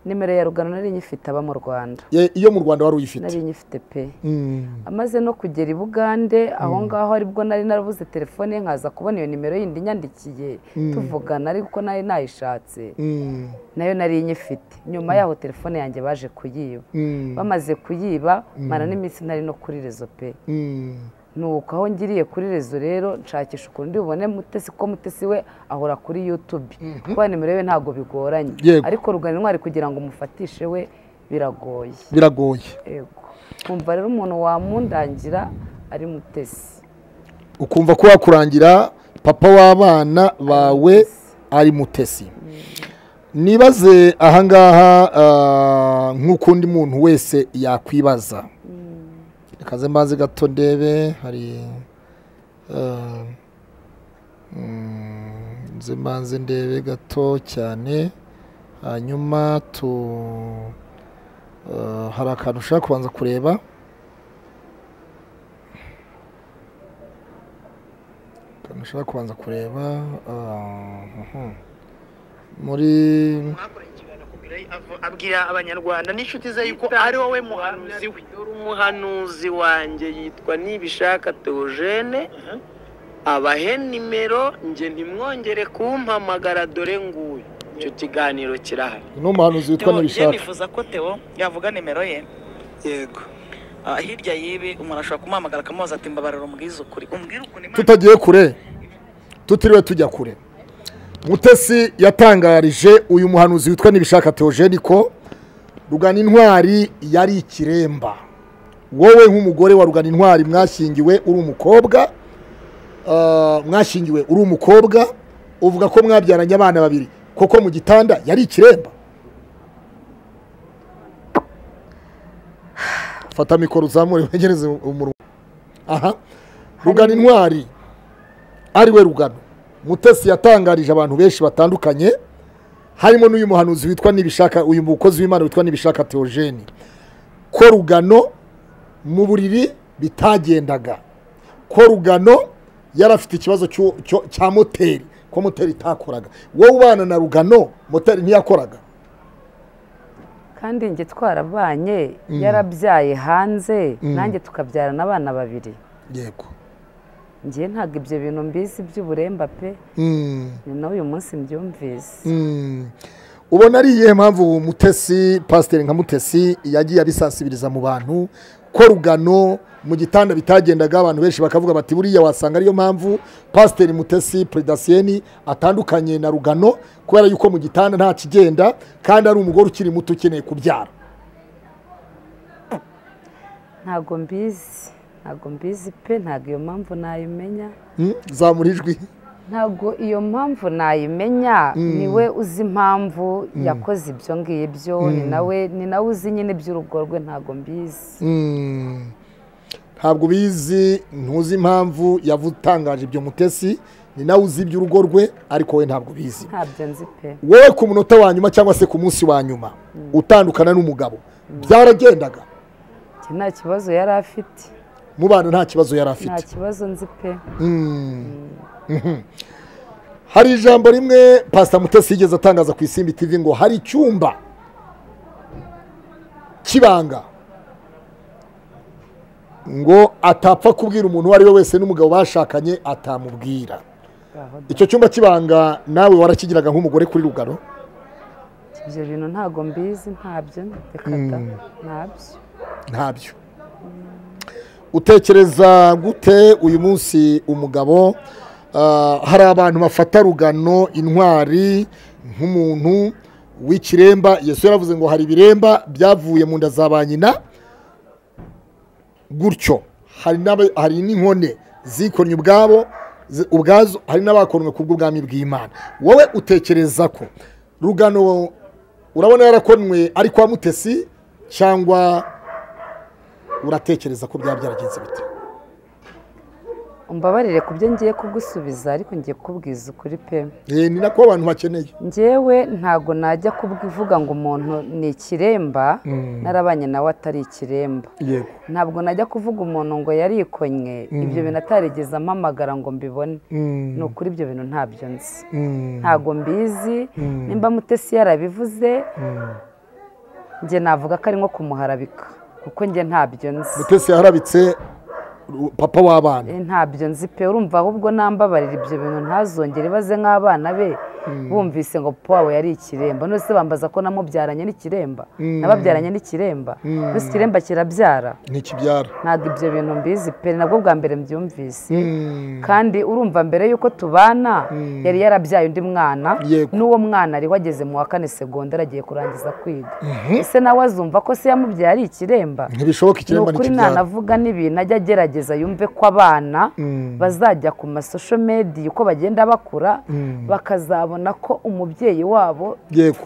nimero ya rugano nari nyifite aba mu rwanda Ye- iyo mu rwanda wari uyifite nari nyifite pe Mm. amaze no kugera i bugande aho ngaho aribwo nari narabuze telefone ye nkaza kubona iyo nimero yindi nyandikiye tuvugana ariko nari nayishatse Mm. nayo nari nyifite nyuma yaho telefone yanjye baje kuyiba Mm. bamaze kuyiba mara n'iminsi ntari no kuri rezo pe Mm. nuko aho ngiriye kuri rezo rero nshakisha ukuntu bubone mutesi ko mutesi we ahora kuri yutube kuba nimero ye ntabwo bigoranye Yego. ariko rugano intwari kugira ngo umufatishe we biragoye biragoye yego kumva rero umuntu wamundangira ari mutesi ukumva ko wakurangira papa w'abana bawe ari mutesi nibaze ahangaha ah, nk'uko undi muntu wese yakwibaza rekaze mbanze gato ndebe hari ah, mm, nze mbanze ndebe gato cyane hanyuma tu ah, hari akantu ushaka kubanza kureba akantu ushaka kubanza kureba ah, mhm. muri abwira abanyarwanda n'inshuti ze yuko ari wowe muhanuzi we dore umuhanuzi wanjye yitwa nibishaka teogene abahe nimero njye ntimwongere kumpamagara dore nguyu icyo kiganiro kirahari ni umuhanuzi witwa Theo, njye ntibishaka nifuza ko Theo yavuga nimero ye yego Ah, hirya y'ibi umuntu ashobora kumuhamagara akamubaza ati mbabarira umbwize ukuri umbwire ukuntu imana tutagiye kure tutiriwe tujya kure mutesi yatangarije uyu muhanuzi witwa nibishaka teogene ko rugana intwari yari ikiremba wowe nk'umugore wa rugana intwari mwashyingiwe uri umukobwa ah, mwashyingiwe uri umukobwa uvuga ko mwabyaranye abana babiri koko mu gitanda yari ikiremba fata mikoro uzamure wegereze umunwa aha rugana intwari ari we rugano mutesi yatangarije abantu benshi batandukanye harimo n'uyu muhanuzi witwa nibishaka uyu mukozi w'imana witwa nibishaka teogene ko rugano mu buriri bitagendaga ko rugano yari afite ikibazo cyo- cyo- cya moteri ko moteri itakoraga wowe ubana na rugano moteri ntiyakoraga kandi njye twarabanye yarabyaye hanze nanjye tukabyarana abana babiri yego njye ntabwo ibyo bintu mbizi by'uburemba pe Mm. ni nawe uyu munsi mbyumvise Mm. ubona ari iyihe mpamvu mutesi pasiteri nka mutesi yagiye abisansibiriza mu bantu ko rugano mu gitanda bitagendaga abantu benshi bakavuga bati buriya wasanga ariyo mpamvu pasiteri mutesi peredasiyeni atandukanye na rugano kubera yuko mu gitanda nta kigenda kandi ari umugore ukiri muto ukeneye kubyara ntabwo mbizi ntabwo mbizi pe ntabwo iyo mpamvu nayimenya zamura ijwi ntabwo iyo mpamvu nayimenya niwe uzi impamvu yakoze ibyo ngibyo ni nawe ni nawe uzi nyine iby'urugo rwe ntabwo mbizi Mm. ntabwo ubizi ntuzi impamvu yavutangaje ibyo mutesi ni nawe uzi iby'urugo rwe ariko we ntabwo ubizi ntabyo nzi pe wowe ku munota wa nyuma cyangwa se ku munsi wa nyuma utandukana n'umugabo byaragendaga Njye nta kibazo yari afite mu bana nta kibazo yari nta afite kibazo nzi pe Mm. Mhm. hari ijambo rimwe pasita mutesi yigeze atangaza ku isimbi tv ngo hari icyumba cy'ibanga ngo atapfa kubwira umuntu uwo ari we wese n'umugabo bashakanye atamubwira Aho da. icyo cyumba cy'ibanga nawe warakigiraga nk'umugore kuri rugano ibyo bintu ntabwo mbizi ntabyo reka da ntabyo ntabyo utekereza gute uyu munsi umugabo ah, hari abantu bafata rugano intwari nk'umuntu w'ikiremba yesu yaravuze ngo hari ibiremba byavuye mu nda za ba nyina gutyo hari n'aba- hari n'inkone zikoranye ubwabo zi- ubwazo hari n'abakonwe ku bw'ubwami bw'imana wowe utekereza ko rugano urabona yarakonwe ari kwa mutesi cyangwa uratekereza ko byaba byaragenze bite umbabarire ku byo ngiye kugusubiza ariko ngiye kukubwiza ukuri pe Eh, ni nako abantu bakeneye njyewe ntabwo najya kuvuga ngo umuntu ni ikiremba narabanye nawe atari ikiremba yego ntabwo najya kuvuga umuntu ngo yarikonywe ibyo bintu atarigeze ampamagara ngo mbibone ni ukuri ibyo bintu ntabyo nzi ntabwo mbizi nimba mutesi yarabivuze njye navuga ko ari nko kumuharabika kuko njye ntabyo nzi mutesi yaharabitse ru- papa w'abana Eh, ntabyo nzi pe urumva ahubwo nambabarira ibyo bintu ntazongere ibaze nk'abana be bumvise ngo papa wawe yari ikiremba none se bambaza ko namubyaranye n'ikiremba nababyaranye n'ikiremba mbese ikiremba kirabyara ntikibyara ntabwo ibyo bintu mbizi pe ni nabwo bwa mbere mbyumvise Mm. kandi urumva mbere y'uko tubana yari yarabyaye undi mwana Yego. n'uwo mwana ari wageze mu wa kane segonderi agiye kurangiza kwiga ese nawe azumva ko se yamubyaye ari ikiremba ntibishoboka ni ikiremba ukuri ntikibyara nanavuga n'ibintu ajya agerageza yumve ko abana bazajya ku masosho mediya uko bagenda bakura bakazabona ko umubyeyi wabo yego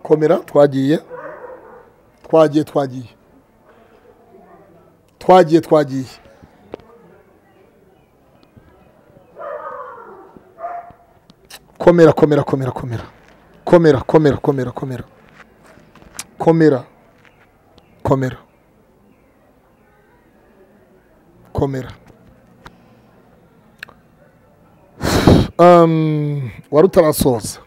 komera twagiye twagiye twagiye twagiye twagiye komera komera komera komera komera komera komera komera komera komera komera Um, wari utarasoza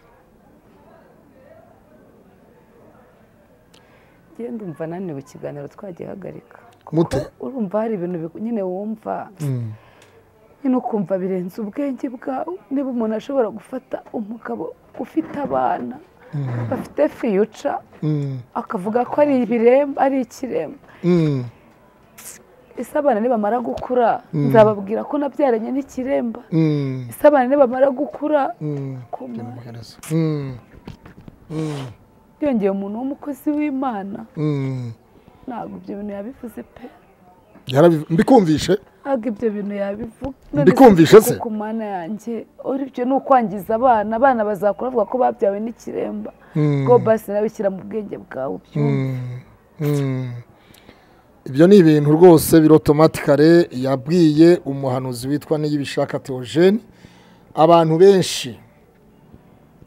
genda umva naniwe ikiganiro twagiye hagarika mute urumva hari ibintu biku- nyine wumva nyine ukumva birenze ubwenge bwawe niba umuntu ashobora gufata umugabo ufite abana bafite fiyuca Mm, akavuga ko ari ibiremba ari ikiremba mm, ese abana nibamara gukura nzababwira ko nabyaranye n'ikiremba mm, ese abana nibamara gukura mm. koma Muhereza. Mm, byongeye umuntu w'umukozi w'imana mm. ntabwo ibyo bintu yabivuze pe Yarabiv- mbikumvishe ntabwo ibyo bintu yabivuga Mbikumvishe se? ku mana yanjye uribyo ni ukwangiza abana abana bazakura bavuga ko babyawe n'ikiremba ubwo basi nawe shyira mu bwenge bwawe ubyumve Mm. ibyo ni ibintu rwose birotomatikare yabwiye umuhanuzi witwa niyibishaka teogene abantu benshi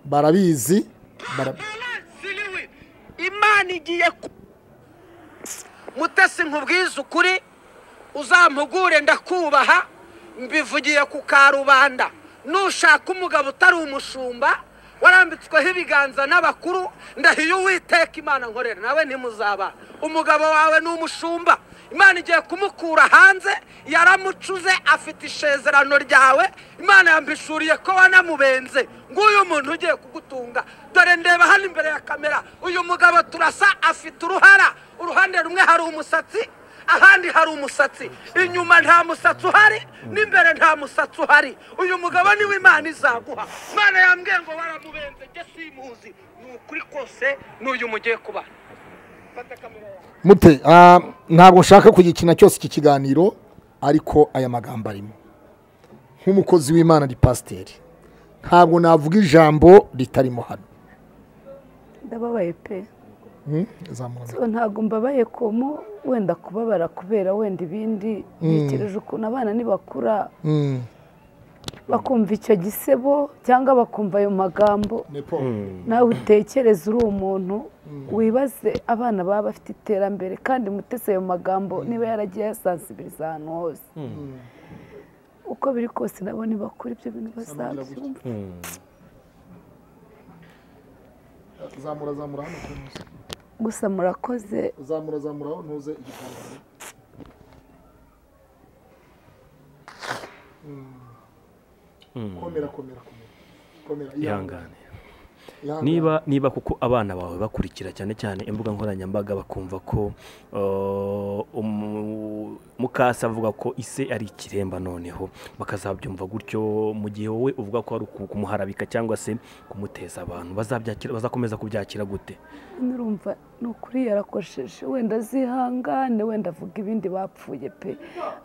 barabizi bara- ziriwe imana igiye ku- mutesi nkubwize ukuri uzampugure ndakubaha mbivugiye ku karubanda nushaka umugabo utari umushumba warambitsweho ibiganza n'abakuru ndahiye uwiteka imana nkorera nawe ntimuzabana umugabo wawe ni umushumba imana igiye kumukura hanze yaramucuze afite isezerano ryawe imana yambishuriye ko wanamubenze nguyu muntu ugiye kugutunga dore ndeba hano imbere ya kamera uyu mugabo turasa afite uruhara uruhande rumwe hari umusatsi ahandi hari umusatsi inyuma nta musatsi uhari n'imbere nta musatsi uhari uyu mugabo niwe imana izaguha imana yambwiye ngo waramubenze njye simuzi ni ukuri kose n'uyu mugiye kuba mute ah, ntabwo nshaka kugikina cyose iki kiganiro ariko aya magambo arimo nk'umukozi w'imana ni pasiteri ntabwo navuga ijambo ritarimo hano ndababaye pe Hmm? zamura So, ntabwo mbabaye kumu wenda kubabara kubera wenda ibindi bitegereje ukuntu abana nibakura Mm. bakumva icyo gisebo cyangwa bakumva ayo magambo Nepo. nawe utekereze uri umuntu wibaze abana baba bafite iterambere kandi mutese ayo magambo niba yaragiye ayasansibiriza ahantu hose uko biri kose nabo ntibakura ibyo bintu bazabyumva zamura zamura hano kunuza. gusa murakoze zamura zamura aho ntuze igitambaro Mm. komera komera komera komera ihangane ihangane. niba niba kuko abana bawe bakurikira cyane cyane imbuga nkoranyambaga bakumva ko uh, umu- mukase avuga ko ise ari ikiremba noneho bakazabyumva gutyo mu gihe wowe uvuga ko ari uku- kumuharabika cyangwa se kumuteza abantu bazabyakira bazakomeza kubyakira gute nurumva ni ukuri yarakosheje wenda zihangane wenda avuga ibindi bapfuye pe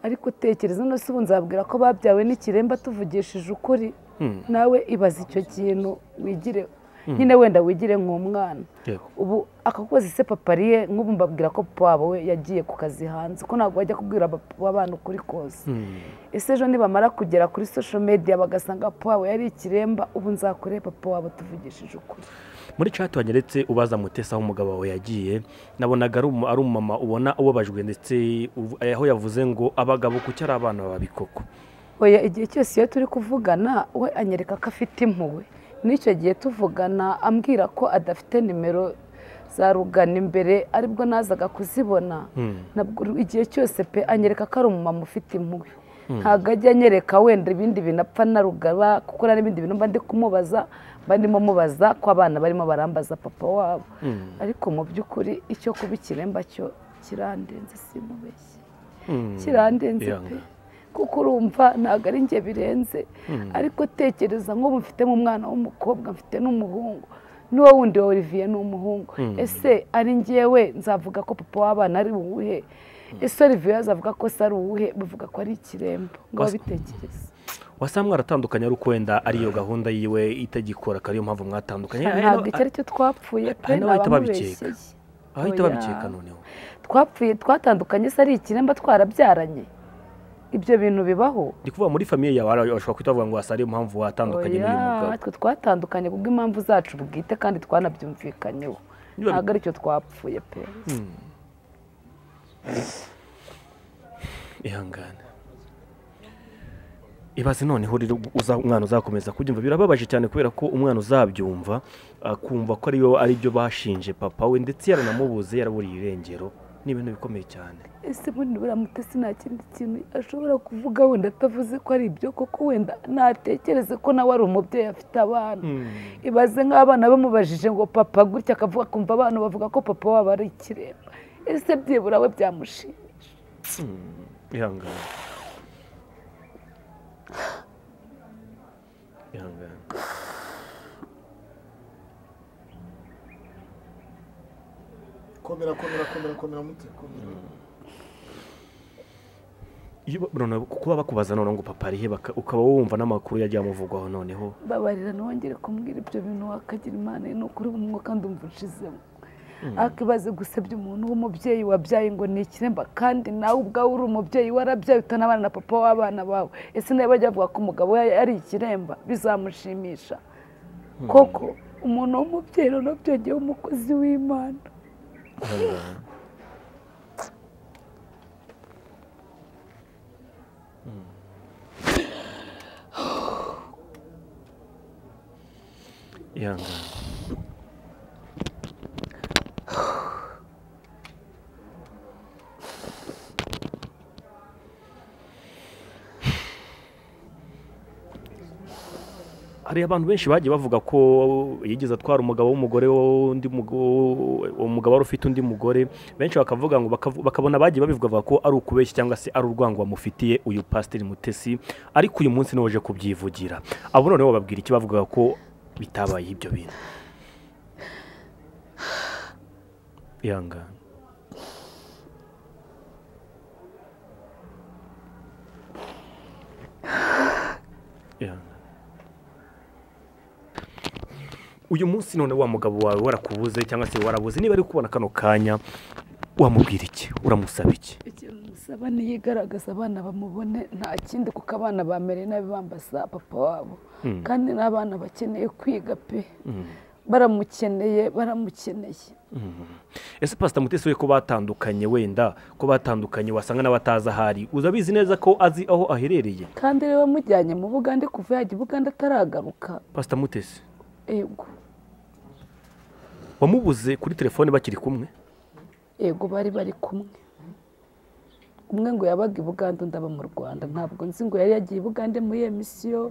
ariko tekereza no se ubu nzabwira ko babyawe n'ikiremba tuvugishije ukuri Hmm. nawe ibaza icyo kintu wigire nyine wenda wigire nk'umwana Yego. ubu akakozi se papariye nk'ubu mbabwira ko papa wabo we yagiye ku kazi hanze ko ntabwo bajya kubwira papa w'abana ukuri kose ese ejo nibamara kugera kuri social media bagasanga papa wabo yari ikiremba ubu nzakore papa wabo tuvugishije ukuri muri chat wanyeretse ubaza mutesa aho umugabo wawe yagiye nabonaga ari umu- ari umumama ubona ubabajwe ndetse uv- aho yavuze ngo abagabo kuki ari abana babikoko oya igihe cyose iyo turi kuvugana we anyereka ko afite impuhwe n'icyo gihe tuvugana ambwira ko adafite nimero za rugana imbere aribwo nazaga kuzibona Nabwo igihe cyose pe anyereka ko ari umumama ufite impuhwe ntabwo ajya anyereka wenda ibindi bintu apfa na rugaba kuko hari n'ibindi bintu mba ndi kumubaza mba ndimo mubaza ko abana barimo barambaza papa wabo ariko mu by'ukuri icyo kuba ikiremba cyo kirandenze simubeshye kirandenze pe Ihangane. kuko urumva ntabwo ari njye birenze ariko tekereza nk'ubu mfitemo umwana w'umukobwa mfite n'umuhungu n'uwo wundi wa olivier ni umuhungu ese ari njyewe nzavuga ko papa w'abana ari uwuhe ese olivier azavuga ko se ari uwuhe bavuga ko ari ikirembo ngo Bas- babitekereze wasa mwaratandukanye ariko wenda ariyo gahunda yiwe itagikora akaba ariyo mpamvu mwatandukanye ntabwo icyo ari cyo twapfuye pe hari ni n'abahita babikeka. abamubeshyeye ahita Oya. babikeka noneho twapfuye twatandukanye se ari ikiremba twarabyaranye ibyo bintu bibaho ndi kuvuga muri famiye yawe hari- bashobora kuhita bavuga ngo wasa ariyo mpamvu watandukanye n'uyu Oya, mugabo twe twatandukanye kubwo impamvu zacu bwite kandi twanabyumvikanyeho Niba bi- ntabwo aricyo twapfuye pe ihangane ibaze noneho rero uza- umwana uzakomeza kubyumva birababaje cyane kubera ko umwana uzabyumva akumva ko ariyo aribyo bashinje papa we ndetse yaranamubuze yaraburiye irengero ni ibintu bikomeye cyane ese bundi buramutesi nta kindi kintu ashobora kuvuga wenda atavuze ko ari ibyo koko wenda ntatekereze ko nawe ari umubyeyi afite abana ibaze nk'abana bamubajije ngo papa gutya akavuga akumva abana bavuga ko papa wabo ari ikiremba ese byibura we byamushimisha ihangane ihangane komera komera komera komera mute komera iyo ba- noneho kuba bakubaza noneho ngo papa arihe baka- ukaba wumva n'amakuru yagiye amuvugwaho noneho babarira ntibongere kumubwira ibyo bintu wakagira imana ye ni ukuri bumwe kandi umva ushizemo akibaze gusebya umuntu w'umubyeyi wabyaye ngo ni ikiremba kandi nawe ubwawe uri umubyeyi warabyaye utanabana na papa w'abana bawe ese nawe bajya bavuga ko umugabo we ari ikiremba bizamushimisha koko umuntu w'umubyeyi noneho byongeyeho umukozi w'imana ihangane hari abantu benshi bagiye bavuga ko yigeze atwara umugabo w'umugore w'undi mugo- uwo mugabo wari ufite undi mugore benshi bakavuga ngo bakavu- bakabona bagiye babivuga bavuga ko ari ukubeshya cyangwa se ari urwango bamufitiye uyu pasiteri mutesi ariko uyu munsi niwe waje kubyivugira abo noneho bababwira iki bavugaga ko bitabaye ibyo bintu ihangane uyu munsi none wa mugabo wawe warakubuze cyangwa se warabuze niba ari kubona kano kanya wamubwira iki uramusaba iki ikintu musaba niyigaragaza abana bamubone nta kindi kuko abana bamereye nabi bambasa papa wabo kandi n'abana bakeneye kwiga pe baramukeneye baramukeneye ese pasita mutesi we ko batandukanye wenda ko batandukanye wasanga n'abatazi ahari uzabizi neza ko azi aho aherereye kandi rero mujyanye mu bugande kuva yajya i bugande ataragaruka pasita mutesi yego wamubuze kuri telefone bakiri kumwe yego bari bari kumwe umwe ngo yabaga i bugande undi aba mu rwanda ntabwo nzi ngo yari yagiye i bugande muri iyo misiyo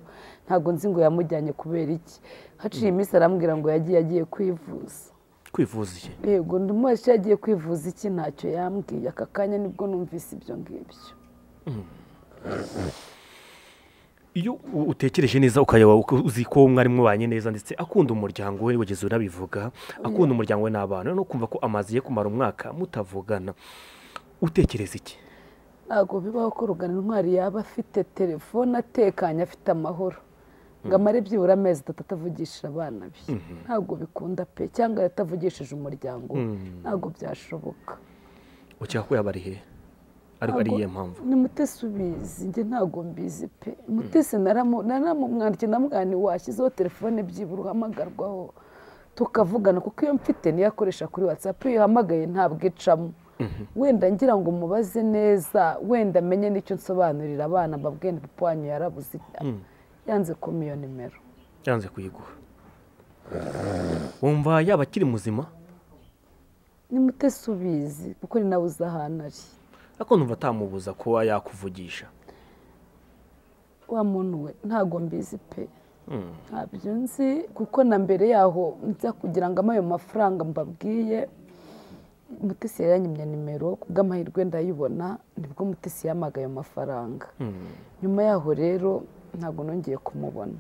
ntabwo nzi ngo yamujyanye kubera iki haciye iminsi arambwira ngo yagiye agiye kwivuza kwivuza iki yego undi mwese yagiye kwivuza iki ntacyo yambwiye aka kanya nibwo numvise ibyo ngibyo iyo u- utekereje neza ukayaba uko- uzi ko umwarimu wawe neza ndetse akunda umuryango we wigeze unabivuga akunda umuryango we n'abana no kumva ko amaze ye kumara umwaka mutavugana utekereza iki ntabwo bibaho ko rugana intwari yaba afite telefone atekanye afite amahoro ngo amare byibura amezi atatu atavugisha abana be ntabwo bikunda pe cyangwa atavugishije umuryango we ntabwo byashoboka ukeka ko yaba ari he ariko ari Ntabwo- iyihe mpamvu ni mutesi ubizi njye ntabwo mbizi pe mutesi naramu- naramumwandikiye namugani washyizeho telefone byibura uhamagarwaho tukavugana kuko iyo mfite niyo akoresha kuri watsapu iyo uhamagaye ntabwo icamo wenda ngira ngo mubaze neza wenda amenye n'icyo nsobanurira abana mbabwiye ni papa wanyu yarabuze yanze kuma iyo nimero yanze kuyiguha wumva yaba akiri muzima ni mutesi ubizi kuko ni nawe uzi ahantu ari ariko numva atamubuza kuba yakuvugisha wa muntu we ntabwo mbizi pe ntabyo nzi kuko na mbere yaho nza kugira ngo ayo mafaranga mbabwiye mutesi yaranyimye nimero kubw'amahirwe ndayibona nibwo mutesi yamaga ayo mafaranga nyuma yaho rero ntabwo nongeye kumubona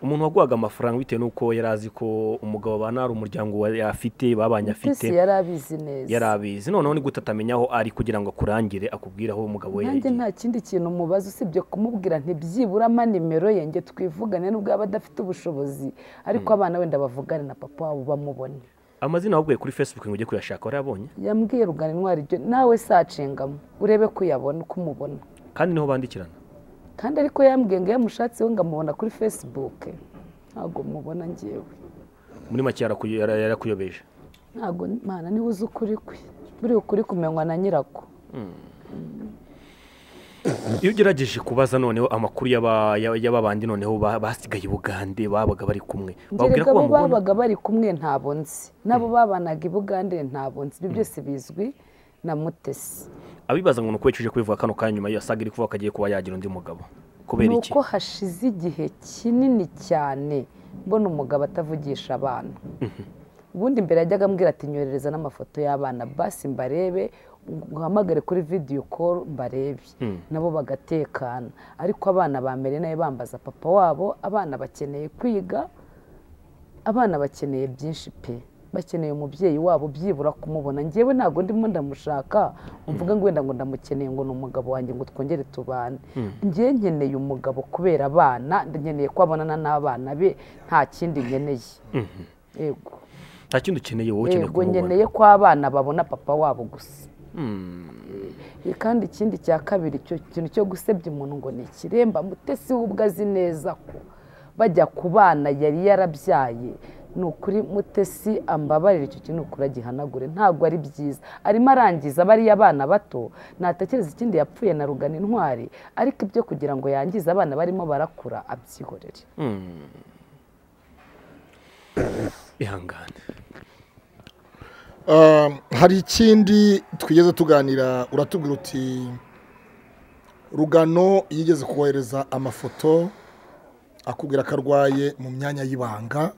umuntu waguhaga amafaranga bitewe n'uko yari azi ko umugabo abana ari umuryango wa- afite babanye afite mutesi yari abizi neza yari abizi noneho ni gute atamenya aho ari kugira ngo akurangire akubwire aho umugabo we nanjye yagiye nta kindi kintu mubaza usibye kumubwira ntibyibura ama nimero ye nge twivugane nubwo yaba adafite ubushobozi ariko abana wenda bavugane na papa wabo bamubone amazina wabwiye kuri facebook ngo ujye kuyashaka warayabonye yambwiye rugana intwari ibyo nawe sacingamo urebe ko uyabona uko umubona kandi niho bandikirana kandi ariko yambwiye ngo iyo amushatse we ngo amubona kuri fesibuke ntabwo mubona ngewe muri make yarakuyo- yara- yarakuyobeje ntabwo mana niwe uzi ukuri kwe buriya ukuri kumenywa na nyirako iyo ugerageje kubaza noneho amakuru y'aba- y'aba y'aba bandi noneho ba- basigaye i bugande babaga bari kumwe wabwira ngerega ko abo bamubona babaga bari kumwe ntabwo nzi n'abo babanaga i bugande ntabwo nzi ibyo byose bizwi na mutesi abibaza ngo ni uko yicuje kubivuga kano kanya nyuma iyo saga iri kuvuga ko agiye kuba yagira undi mugabo kubera ni iki uko hashize igihe kinini cyane mbona umugabo atavugisha abana ubundi mbere yajyaga ambwira ati nyoherereza n'amafoto y'abana basi mbarebe uhamagare kuri vidiyo koru mbarebe nabo bagatekana ariko abana bamere nayo bambaza papa wabo abana bakeneye kwiga abana bakeneye byinshi pe bakeneye umubyeyi wabo byibura kumubona ngewe ntabwo ndimo ndamushaka mvuga ngo wenda ngo ndamukeneye ngo ni umugabo wanjye ngo twongere tubane ngewe nkeneye umugabo kubera abana nkeneye ko abonana n'abana be nta kindi nkeneye yego nta kindi ukeneye wowe ukeneye yego kumubona nkeneye ko abana babona papa wabo gusa Eh, kandi ikindi cya kabiri icyo kintu cyo gusebya umuntu ngo ni ikiremba mutesi we ubwo azi neza ko bajya ku bana yari yarabyaye ni ukuri mutesi ambabarira icyo kintu ni ukuri agihanagure ntabwo ari byiza arimo arangiza bariya abana bato natekereza ikindi yapfuye na rugana intwari ariko ibyo kugira ngo yangize abana barimo barakura abyihorere ihangane Um, hari ikindi twigeze tuganira uratubwira uti rugano yigeze kohereza amafoto akubwira ko arwaye mu myanya y'ibanga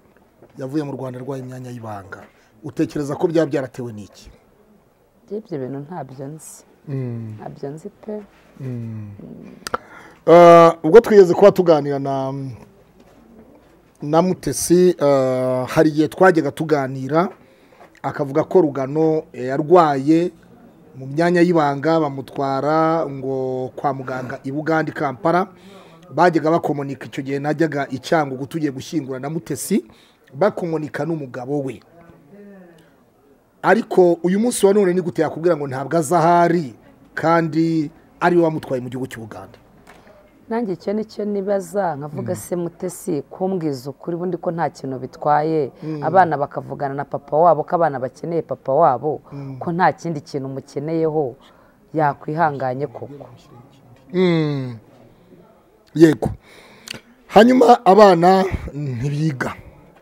yavuye mu rwanda arwaye imyanya y'ibanga utekereza ko byaba byaratewe n'iki Njye ibyo bintu ntabyo nzi ntabyo nzi pe Uh, ubwo twigeze kuba tuganira na na mutesi uh, hari igihe twajyaga tuganira akavuga ko rugano eh, yarwaye mu myanya y'ibanga bamutwara ngo kwa muganga i bugande i kampala bajyaga bakomonika icyo gihe najyaga i cyangugu tugiye gushyingura na mutesi bakomonika n'umugabo we ariko uyu munsi wa none ni gute yakubwira ngo ntabwo aza ahari kandi ariwe wamutwaye mu gihugu cy'u Buganda nanjye icyo ni cyo nibaza nkavuga se mutesi kumbwiza ukuri ubundi ko nta kintu bitwaye abana bakavugana na papa wabo ko abana bakeneye papa wabo ko nta kindi kintu umukeneyeho yakwihanganye koko Mm. yego hanyuma abana ntibiga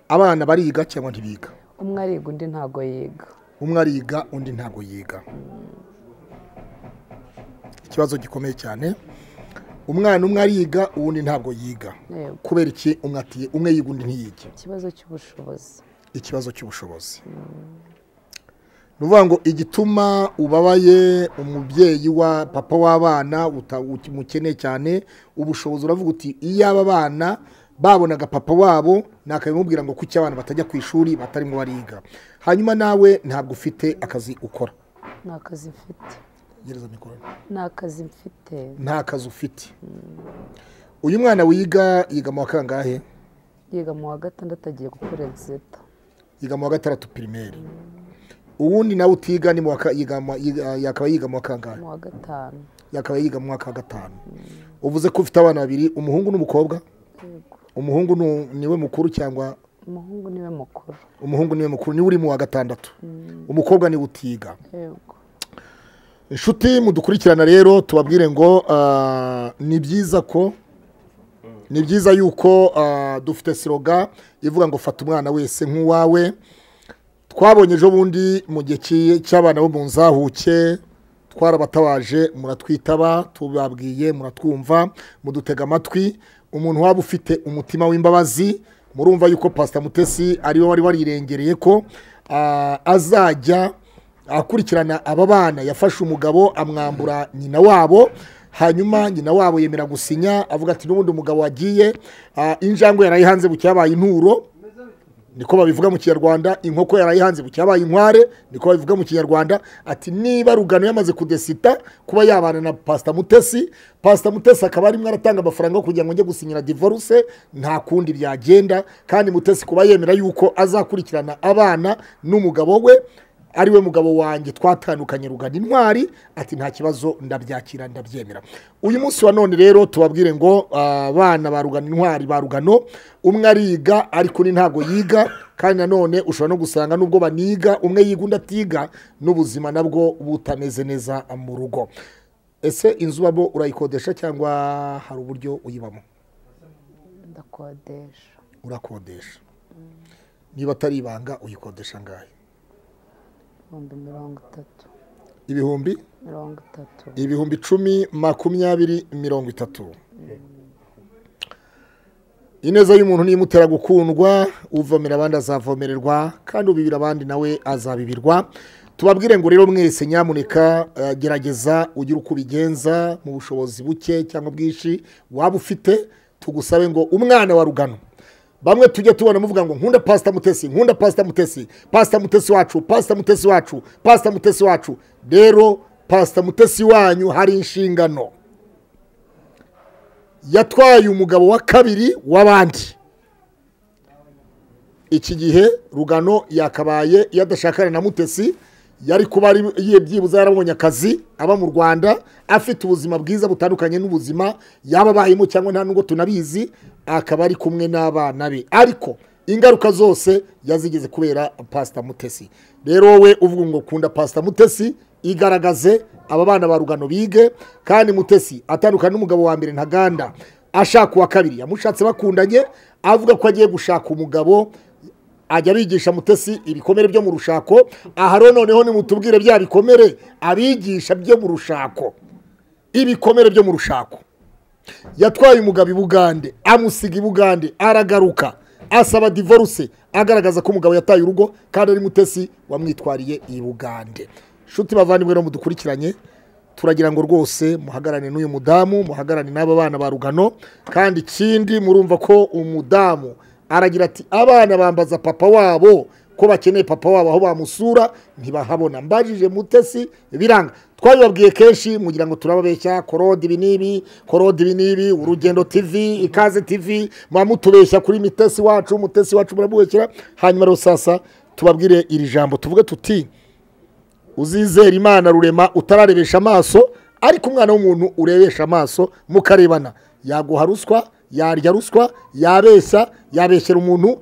abana bariga cyangwa ntibiga umwe ariga undi ntago yiga umwe ariga undi ntabwo yiga ikibazo gikomeye cyane umwana umwe ariga uwundi ntabwo yiga Yego. kubera iki umwe ati umwe yiga undi ntiyige ikibazo cy'ubushobozi ikibazo cy'ubushobozi ni ukuvuga ngo igituma ubabaye umubyeyi wa papa w'abana uta- umukeneye cyane ubushobozi uravuga uti iyo aba bana babonaga papa wabo nakabimubwira ngo kuki abana batajya ku ishuri batarimo bariga hanyuma nawe ntabwo ufite akazi ukora nta kazi mfite gereza mikoro nta kazi mfite nta kazi ufite uyu mwana wiga yiga mu wa kangahe yiga mu wa gatandatu agiye gukora egizita yiga mu wa gatandatu pirimeri uwundi nawe utiga ni mu wa ka- yiga mu- yiga- yakaba yiga mu wa kangahe mu wa gatanu yakaba yiga mu mwaka wa gatanu uvuze ko ufite abana babiri umuhungu n'umukobwa yego umuhungu nu- niwe mukuru cyangwa umuhungu niwe mukuru umuhungu niwe mukuru niwe uri mu wa gatandatu umukobwa niwe utiga yego inshuti mudukurikirana rero tubabwire ngo ah, ni byiza ko ni byiza yuko ah, dufite siroga ivuga ngo fata umwana wese nk'uwawe twabonye ejo bundi mu gihe ki- cy'abana bo mu nzahuke twarabatabaje muratwitaba tubabwiye muratwumva mudutega amatwi umuntu waba ufite umutima w'imbabazi murumva yuko pasita mutesi ariwe wari warirengereye ko ah, azajya akurikirana aba bana yafashe umugabo amwambura nyina wabo hanyuma nyina wabo yemera gusinya avuga ati n'ubundi umugabo wagiye ah, injangwe yarayihanze bucya yabaye inturo niko babivuga mu kinyarwanda inkoko yarayihanze bucya yabaye inkware niko babivuga mu kinyarwanda ati niba rugano yamaze kudesita kuba yabana na pasita mutesi pasita mutesi akaba arimo aratanga amafaranga yo kugira ngo njye gusinyira divorce nta kundi byagenda kandi mutesi kuba yemera yuko azakurikirana abana n'umugabo we ari we mugabo wanjye twatandukanye rugana intwari ati nta kibazo ndabyakira ndabyemera uyu munsi wa none rero tubabwire ngo abana ba rugana intwari ba rugano umwe ariga ariko undi ntabwo yiga kandi nanone ushobora no gusanga n'ubwo baniga umwe yiga undi atiga n'ubuzima nabwo butameze neza mu rugo ese inzu ubamo urayikodesha cyangwa hari uburyo uyibamo ndakodesha urakodesha niba atari ibanga uyikodesha angahe ibihumbi mirongo itatu ibihumbi mirongo itatu ibihumbi icumi makumyabiri mirongo itatu ineza y'umuntu niyimutera gukundwa uvomera abandi azavomererwa kandi ubibira abandi nawe azabibirwa tubabwire ngo rero mwese nyamuneka eh, gerageza ugire uko ubigenza mu bushobozi buke cyangwa bwinshi waba ufite tugusabe ngo umwana wa rugano bamwe tujya tubona muvuga ngo nkunda pasita mutesi nkunda pasita mutesi pasita mutesi wacu pasita mutesi wacu pasita mutesi wacu rero pasita mutesi wanyu hari inshingano yatwaye umugabo wa kabiri w'abandi iki gihe rugano yakabaye yadashakana na mutesi yari kuba ari ye- byibuze yarabonye akazi aba mu rwanda afite ubuzima bwiza butandukanye n'ubuzima yaba abayemo cyangwa nta nubwo tunabizi akaba ari kumwe n'abana be ariko ingaruka zose yazigeze kubera pasita mutesi rero wowe uvuga ngo kunda pasita mutesi igaragaze aba bana ba rugano bige kandi mutesi atandukana n'umugabo wa mbere ntaganda ashaka uwa kabiri yamushatse bakundanye avuga ko agiye gushaka umugabo ajya abigisha mutesi ibikomere byo mu rushako aha rero noneho nimutubwire bya bikomere abigisha byo mu rushako ibikomere byo mu rushako yatwaye umugabo i bugande amusiga i bugande aragaruka asaba divorce agaragaza ko umugabo yataye urugo kandi ari mutesi wamwitwariye i bugande nshuti bavandimwe rero mudukurikiranye turagira ngo rwose muhagarane n'uyu mudamu muhagarane n'aba bana ba rugano kandi ikindi murumva ko umudamu aragira ati abana bambaza papa wabo ko bakeneye papa wabo aho bamusura ntibahabona mbajije mutesi biranga twabibabwiye kenshi mugira ngo turababeshya korode ibi n'ibi korode ibi n'ibi urugendo tv ikaze tv muba mutubeshya kuri mitesi wacu mutesi wacu muramubeshyira hanyuma rero sasa tubabwire iri jambo tuvuge tuti uzizera imana rurema utararebesha amaso ariko umwana w'umuntu urebesha amaso mukarebana yaguha ruswa yarya ruswa yabeshya yabeshyera umuntu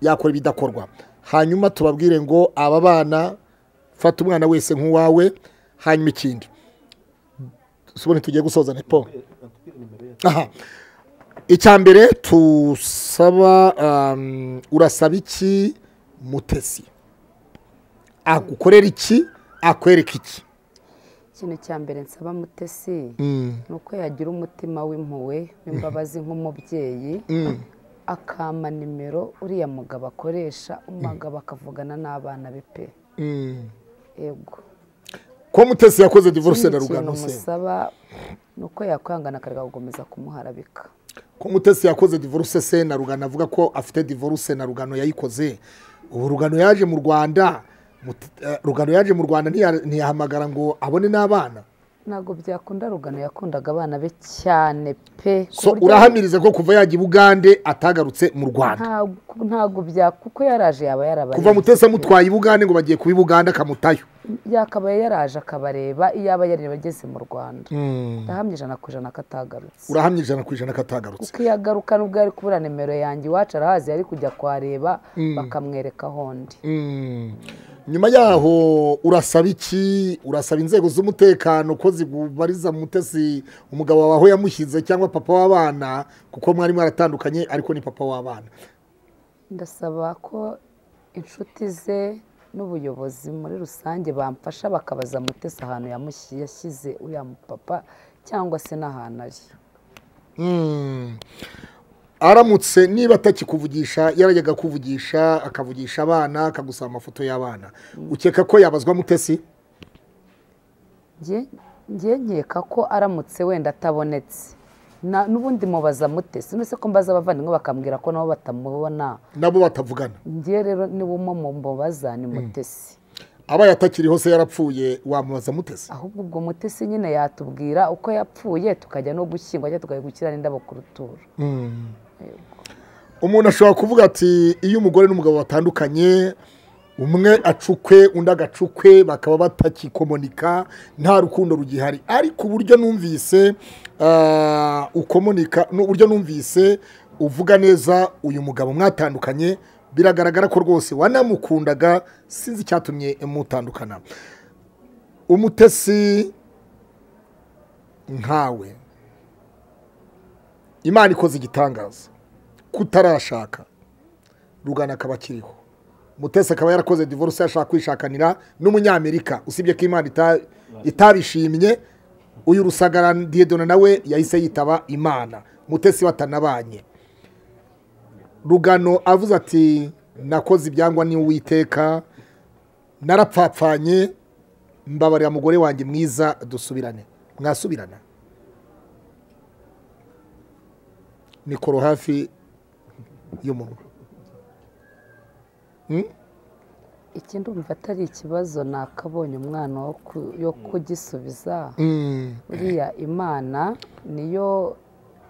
yakora ibidakorwa hanyuma tubabwire ngo aba bana fata umwana wese nk'uwawe hanyuma ikindi tubone tugiye gusoza nepo aha icya mbere tusaba um, urasaba iki mutesi agukorera iki akwereka iki ikintu cya mbere nsaba mutesi Mm, ni uko yagira umutima w'impuhwe w'imbabazi nk'umubyeyi mm, akampa nimero uriya mugabo akoresha umugabo akavugana n'abana be pe mm. yego ko mutesi yakoze divorce ikindi na kintu rugano se musaba ni uko yakwihangana akareka gukomeza kumuharabika ko mutesi yakoze divorce se na rugano avuga ko afite divorce na rugano yayikoze ubu rugano yaje mu rwanda Mut- eh, rugano yaje mu rwanda ntiya- ntiyahamagara ngo abone n'abana ntabwo byakunda rugano yakundaga abana be cyane pe ku so buryo- urahamiriza ko kuva yajya i bugande atagarutse mu rwanda ntabwo ntabwo bya kuko yaraje yaba yarabareba kuva mutesi amutwaye i bugande ngo bagiye kuba i bugande akamutayo yakabaye yaraje akabareba iyaba yareba ageze mu rwanda Mm. ndahamya ijana ku ijana ko atagarutse urahamye ijana ku ijana ko atagarutse kuko iyo agaruka nubwo yari kubura nimero yanjye iwacu arahazi yari kujya kuhareba bakamwereka ahondi Mm. nyuma yaho urasaba iki urasaba inzego z'umutekano ko zigubariza mutesi umugabo wawe aho yamushyize cyangwa papa w'abana kuko mwari mwaratandukanye ariko ni papa w'abana ndasaba ko inshuti ze n'ubuyobozi muri rusange bamfasha bakabaza mutesi ahantu yamushyi- yashyize uriya mupapa cyangwa se n'ahantu ari Mm. aramutse niba atakikuvugisha yarajyaga kuvugisha akavugisha abana akagusaba amafoto y'abana ukeka ko yabazwa mutesi Nge- nge nkeka ko aramutse wenda atabonetse Na- n'ubundi mubaza mute sinese ko mbaza abavandimwe bakambwira ko nabo batamubona nabo batavugana ngewe rero niwo mu mubaza ni mutesi abaye atakiriho se yarapfuye wamubaza mutesi ahubwo ubwo mutesi nyine yatubwira uko yapfuye tukajya no gushyingwa cyangwa tukajya gukira n'indabo ku ruturo umuntu ashobora kuvuga ati iyo umugore n'umugabo batandukanye umwe acukwe undi agacukwe bakaba batakikomonika nta rukundo rugihari ariko uburyo numvise ah, ukomonika n'uburyo numvise uvuga neza uyu mugabo mwatandukanye biragaragara ko rwose wanamukundaga sinzi icyatumye mutandukana umutesi nkawe imana ikoze igitangaza kutarashaka rugana akaba akiriho mutesi akaba yarakoze divorce yashaka kwishakanira n'umunyamerika usibye ko imana ita- itabishimye uyu rusagara diyedona nawe yahise yitaba imana mutesi batanabanye rugano avuze ati nakoze ibyangwa n'uwiteka narapfapfanye mbabarira mugore wanjye mwiza dusubirane mwasubirana nikoro hafi y'umunwa ikindi umva atari ikibazo ni akabonye umwana wo ku- yo kugisubiza Mm, uriya imana niyo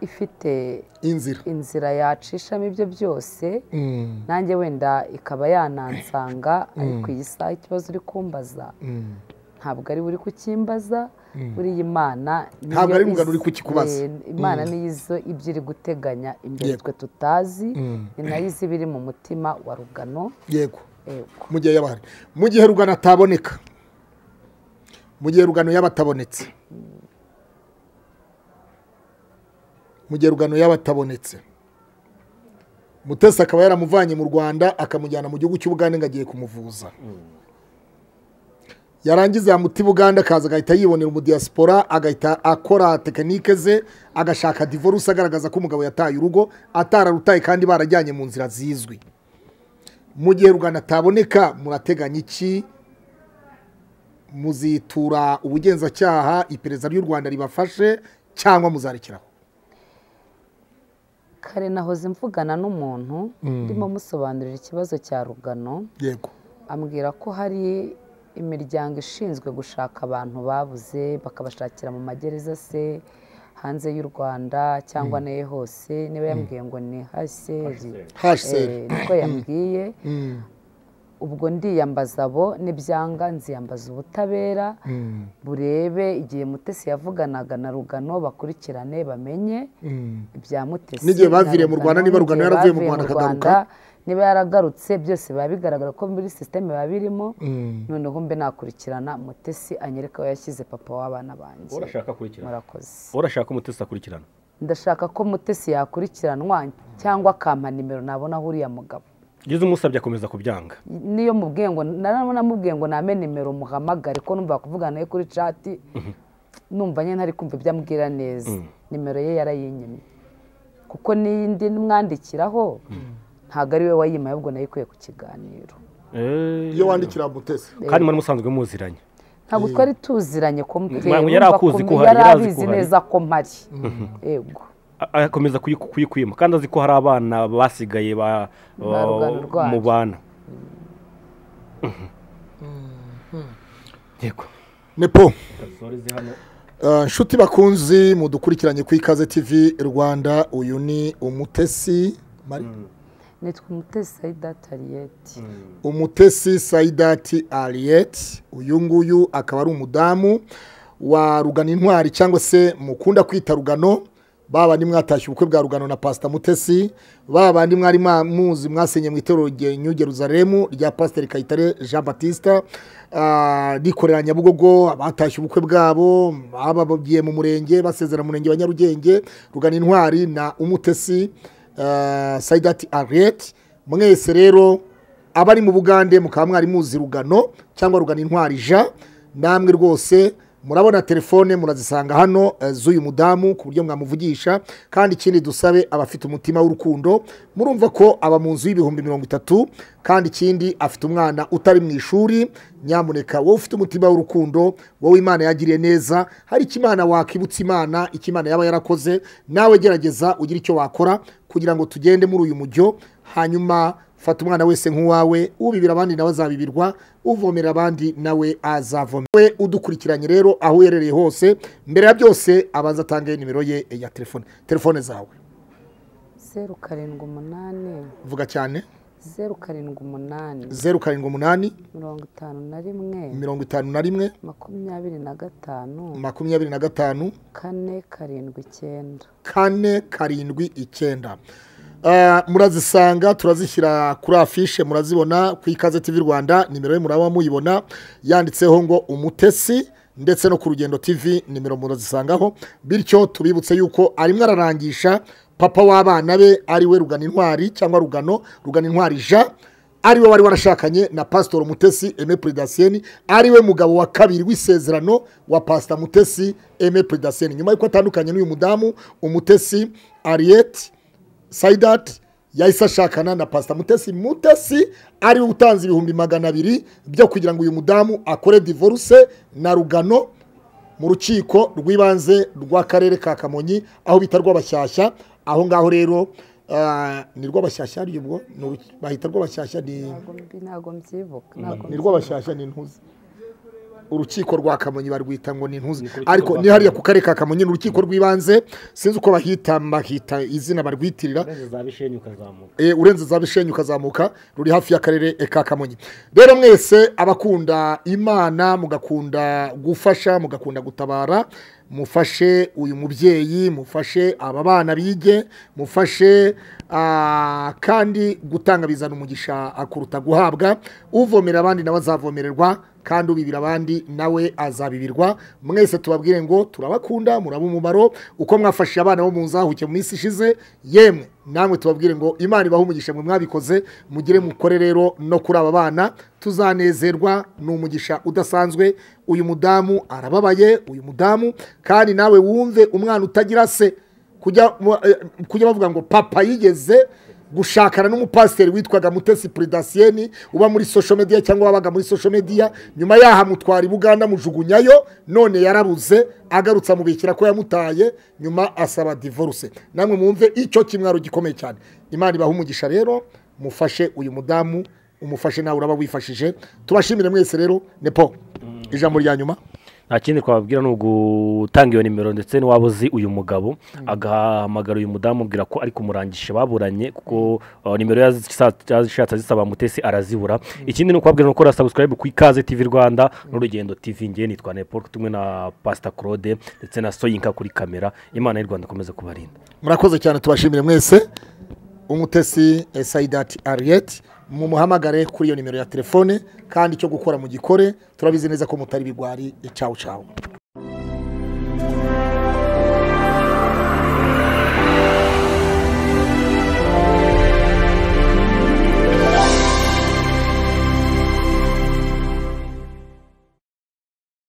ifite inzira inzira yacishamo ibyo byose Mm, nanjye wenda ikaba yanansanga ariko iyi saha ikibazo uri kumbaza mm. ntabwo ari buri kukimbaza buriya imana Ntabwo niyo ari Rugano izi- uri kukikubaza. Eh, imana niyo izo ibyo iri guteganya imbere Yego. twe tutazi Mm. ni nayo izi ibiri mu mutima wa rugano yego yego mu gihe yaba ahari mu gihe rugano ataboneka mu gihe rugano yaba atabonetse mu gihe rugano yaba atabonetse mutesi akaba yaramuvanye mu rwanda akamujyana mu gihugu cy'ubugande ngo agiye kumuvuza yarangiza yamuti buganda akaza agahita yibonera umudiyasipora agahita akora tekinike ze agashaka divorce agaragaza ko umugabo yataye urugo atararutaye kandi barajyanye mu nzira zizwi mu gihe rugano ataboneka murateganya iki muzitura ubugenzacyaha iperereza ry'u rwanda ribafashe cyangwa muzarekeraho kare nahoze mvugana n'umuntu ndimo musobanurira ikibazo cya rugano yego ambwira ko hari imiryango ishinzwe gushaka abantu babuze bakabashakira mu magereza se hanze y'u rwanda cyangwa nayo hose niba yambwiye ngo ni haseri haseri Eh, niko yambwiye ubwo ndiyambaza abo n'ibyanga nziyambaza ubutabera burebe igihe mutesi yavuganaga na rugano bakurikirane bamenye ibya mutesi N'igihe na baviriye mu Rwanda, niba Rugano n'igihe yaravuye mu bavuye Rwanda akagaruka. niba yaragarutse byose biba bigaragara ko muri sisiteme biba birimo noneho mbe nakurikirana mutesi anyereka aho yashyize papa w'abana banjye urashaka akurikirana murakoze urashaka ko umutesi akurikirana ndashaka ko mutesi yakurikiranwa cyangwa akampa nimero nabona uriya mugabo ugeze umusabye akomeza kubyanga niyo mubwiye ngo namubwiye ngo name nimero muhamagare ko numva kuvugana nawe kuri cati numva nyine ntari kumva ibyo ambwira neza nimero ye yarayinyimye kuko n'iyindi mwandikiraho ntabwo ari we wayimaye ahubwo nayo ikwiye ku kiganiro iyo wandikira mutesi kandi muri musanzwe muziranye ntabwo twari tuziranye ko Mwa- mutera yari akuzi ko uhari, yari yari azi ko abizi uhari. neza ko mpari yego A- akomeza kuyi- kuyikwima kandi azi ko hari abana basigaye ba- Ba rugano rwacu. mu bana yego nepo Ah, inshuti bakunzi mudukurikiranye ku ikaze tv rwanda uyu ni umutesi Mari- nitwa umutesi sayida tariyeti umutesi sayidati ariyeti uyu nguyu akaba ari umudamu wa rugano intwari cyangwa se mukunda kwita rugano ba bandi mwatashye ubukwe bwa rugano na pasita mutesi ba bandi mwari mwa- muzi mwasenye mu itorero rye- new jerusalem rya pasiteri kayitare jean batista ah, rikorera nyabugogo abatashye ubukwe bwabo babagiye mu murenge basezera mu murenge wa nyarugenge rugano intwari na umutesi ah, sayidati ariyeti mwese rero abari mu bugande mukaba mwari muzi rugano cyangwa rugano intwari ja namwe rwose murabona telefone murazisanga hano eh, z'uyu mudamu ku buryo mwamuvugisha kandi ikindi dusabe abafite umutima w'urukundo murumva ko aba mu nzu y'ibihumbi mirongo itatu kandi ikindi afite umwana utari mu ishuri nyamuneka wowe ufite umutima w'urukundo wowe imana yagiriye neza hari icyo imana wakibutsa imana icyo imana yaba yarakoze nawe gerageza ugire icyo wakora kugira ngo tugende muri uyu mujyo hanyuma fata umwana wese nk'uwawe ubibira abandi nawe azabibirwa uvomera abandi nawe azavomera we udukurikiranye rero aho uherereye hose mbere ya byose abanza atange nimero ye ya telefone telefone zawe zeru karindwi umunani vuga cyane zeru karindwi umunani zeru karindwi umunani mirongo itanu na rimwe mirongo itanu na rimwe makumyabiri na gatanu makumyabiri na gatanu kane karindwi icyenda kane karindwi icyenda Ah, murazisanga turazishyira kuri afishe murazibona ku ikaze tv rwanda nimero ye muraba muyibona yanditseho ngo umutesi ndetse no ku rugendo tv nimero murazisangaho bityo tubibutse yuko arimo ararangisha papa w'abana be ariwe rugano intwari cyangwa rugano rugano intwari jean ariwe wari warashakanye na pasitori mutesi eme puridasiyeni ariwe mugabo wa kabiri w'isezerano wa pasita mutesi eme puridasiyeni nyuma y'uko atandukanye n'uyu mudamu umutesi ariyeti sayidati yahise ashakana na pasita mutesi mutesi ariwe utanze ibihumbi magana abiri byo kugira ngo uyu mudamu akore divorce na rugano mu rukiko rw'ibanze rw'akarere ka kamonyi aho bita rw'abashyashya aho ngaho rero ah, ni rw'abashyashya ari ubwo Ni uruki- bahita rw'abashyashya ni ntabwo mbi- ntabwo mbyibuka ntabwo ni mbyibuka. rw'abashyashya ni intuzi urukiko rwa kamonyi barwita ngo ni intuzi ariko ni hariya ku karere ka kamonyi ni urukiko rw'ibanze sinzi uko bahita bahita izina barwitirira Eh, urenze za bishenyi ukazamuka ruri hafi y'akarere ka kamonyi rero mwese abakunda imana mugakunda gufasha mugakunda gutabara mufashe uyu mubyeyi mufashe aba bana bige mufashe ah, kandi gutanga bizana umugisha akuruta guhabwa uvomera abandi nawe azavomererwa kandi ubibira abandi nawe azabibirwa mwese tubabwire ngo turabakunda muraba umumaro uko mwafashije abana bo mu nzahuke mu minsi ishize yemwe namwe tubabwire ngo imana ibahe umugisha mwe mwabikoze mugire mukore rero no kuri aba bana tuzanezerwa ni umugisha udasanzwe uyu mudamu arababaye uyu mudamu kandi nawe wumve umwana utagira se kujya mu- eh, kujya bavuga ngo papa yigeze gushakana n'umupasiteri witwaga mutesi puridasiyeni uba muri sosho mediya cyangwa wabaga muri sosho mediya nyuma yaho amutwara i buganda mujugunyayo none yarabuze agarutse amubikira ko yamutaye nyuma asaba divorce namwe mwumve icyo kimwaro gikomeye cyane imana ibaha umugisha rero mufashe uyu mudamu umufashe nawe uraba wifashije tubashimire mwese rero nepo ijambo rya nyuma nta kindi twababwira ni ugutanga iyo nimero ndetse n'iwaba uzi uyu mugabo agahamagara uyu mudamu amubwira ko ari kumurangisha baburanye kuko uh, nimero yazishatse azisaba mutesi arazibura ikindi ni ukubabwira ni ukora sabusikarayibu ku ikaze tivi rwanda n'urugendo tivi ngewe nitwa nepo tumwe na pasita claude ndetse na soyinka kuri kamera imana y'u rwanda ikomeze kubarinda murakoze cyane tubashimire mwese umutesi sayidati ariyeti mumuhamagare kuri iyo nimero ya telefone kandi icyo gukora mu gikore turabizi neza ko mutari bigwari cawu cawu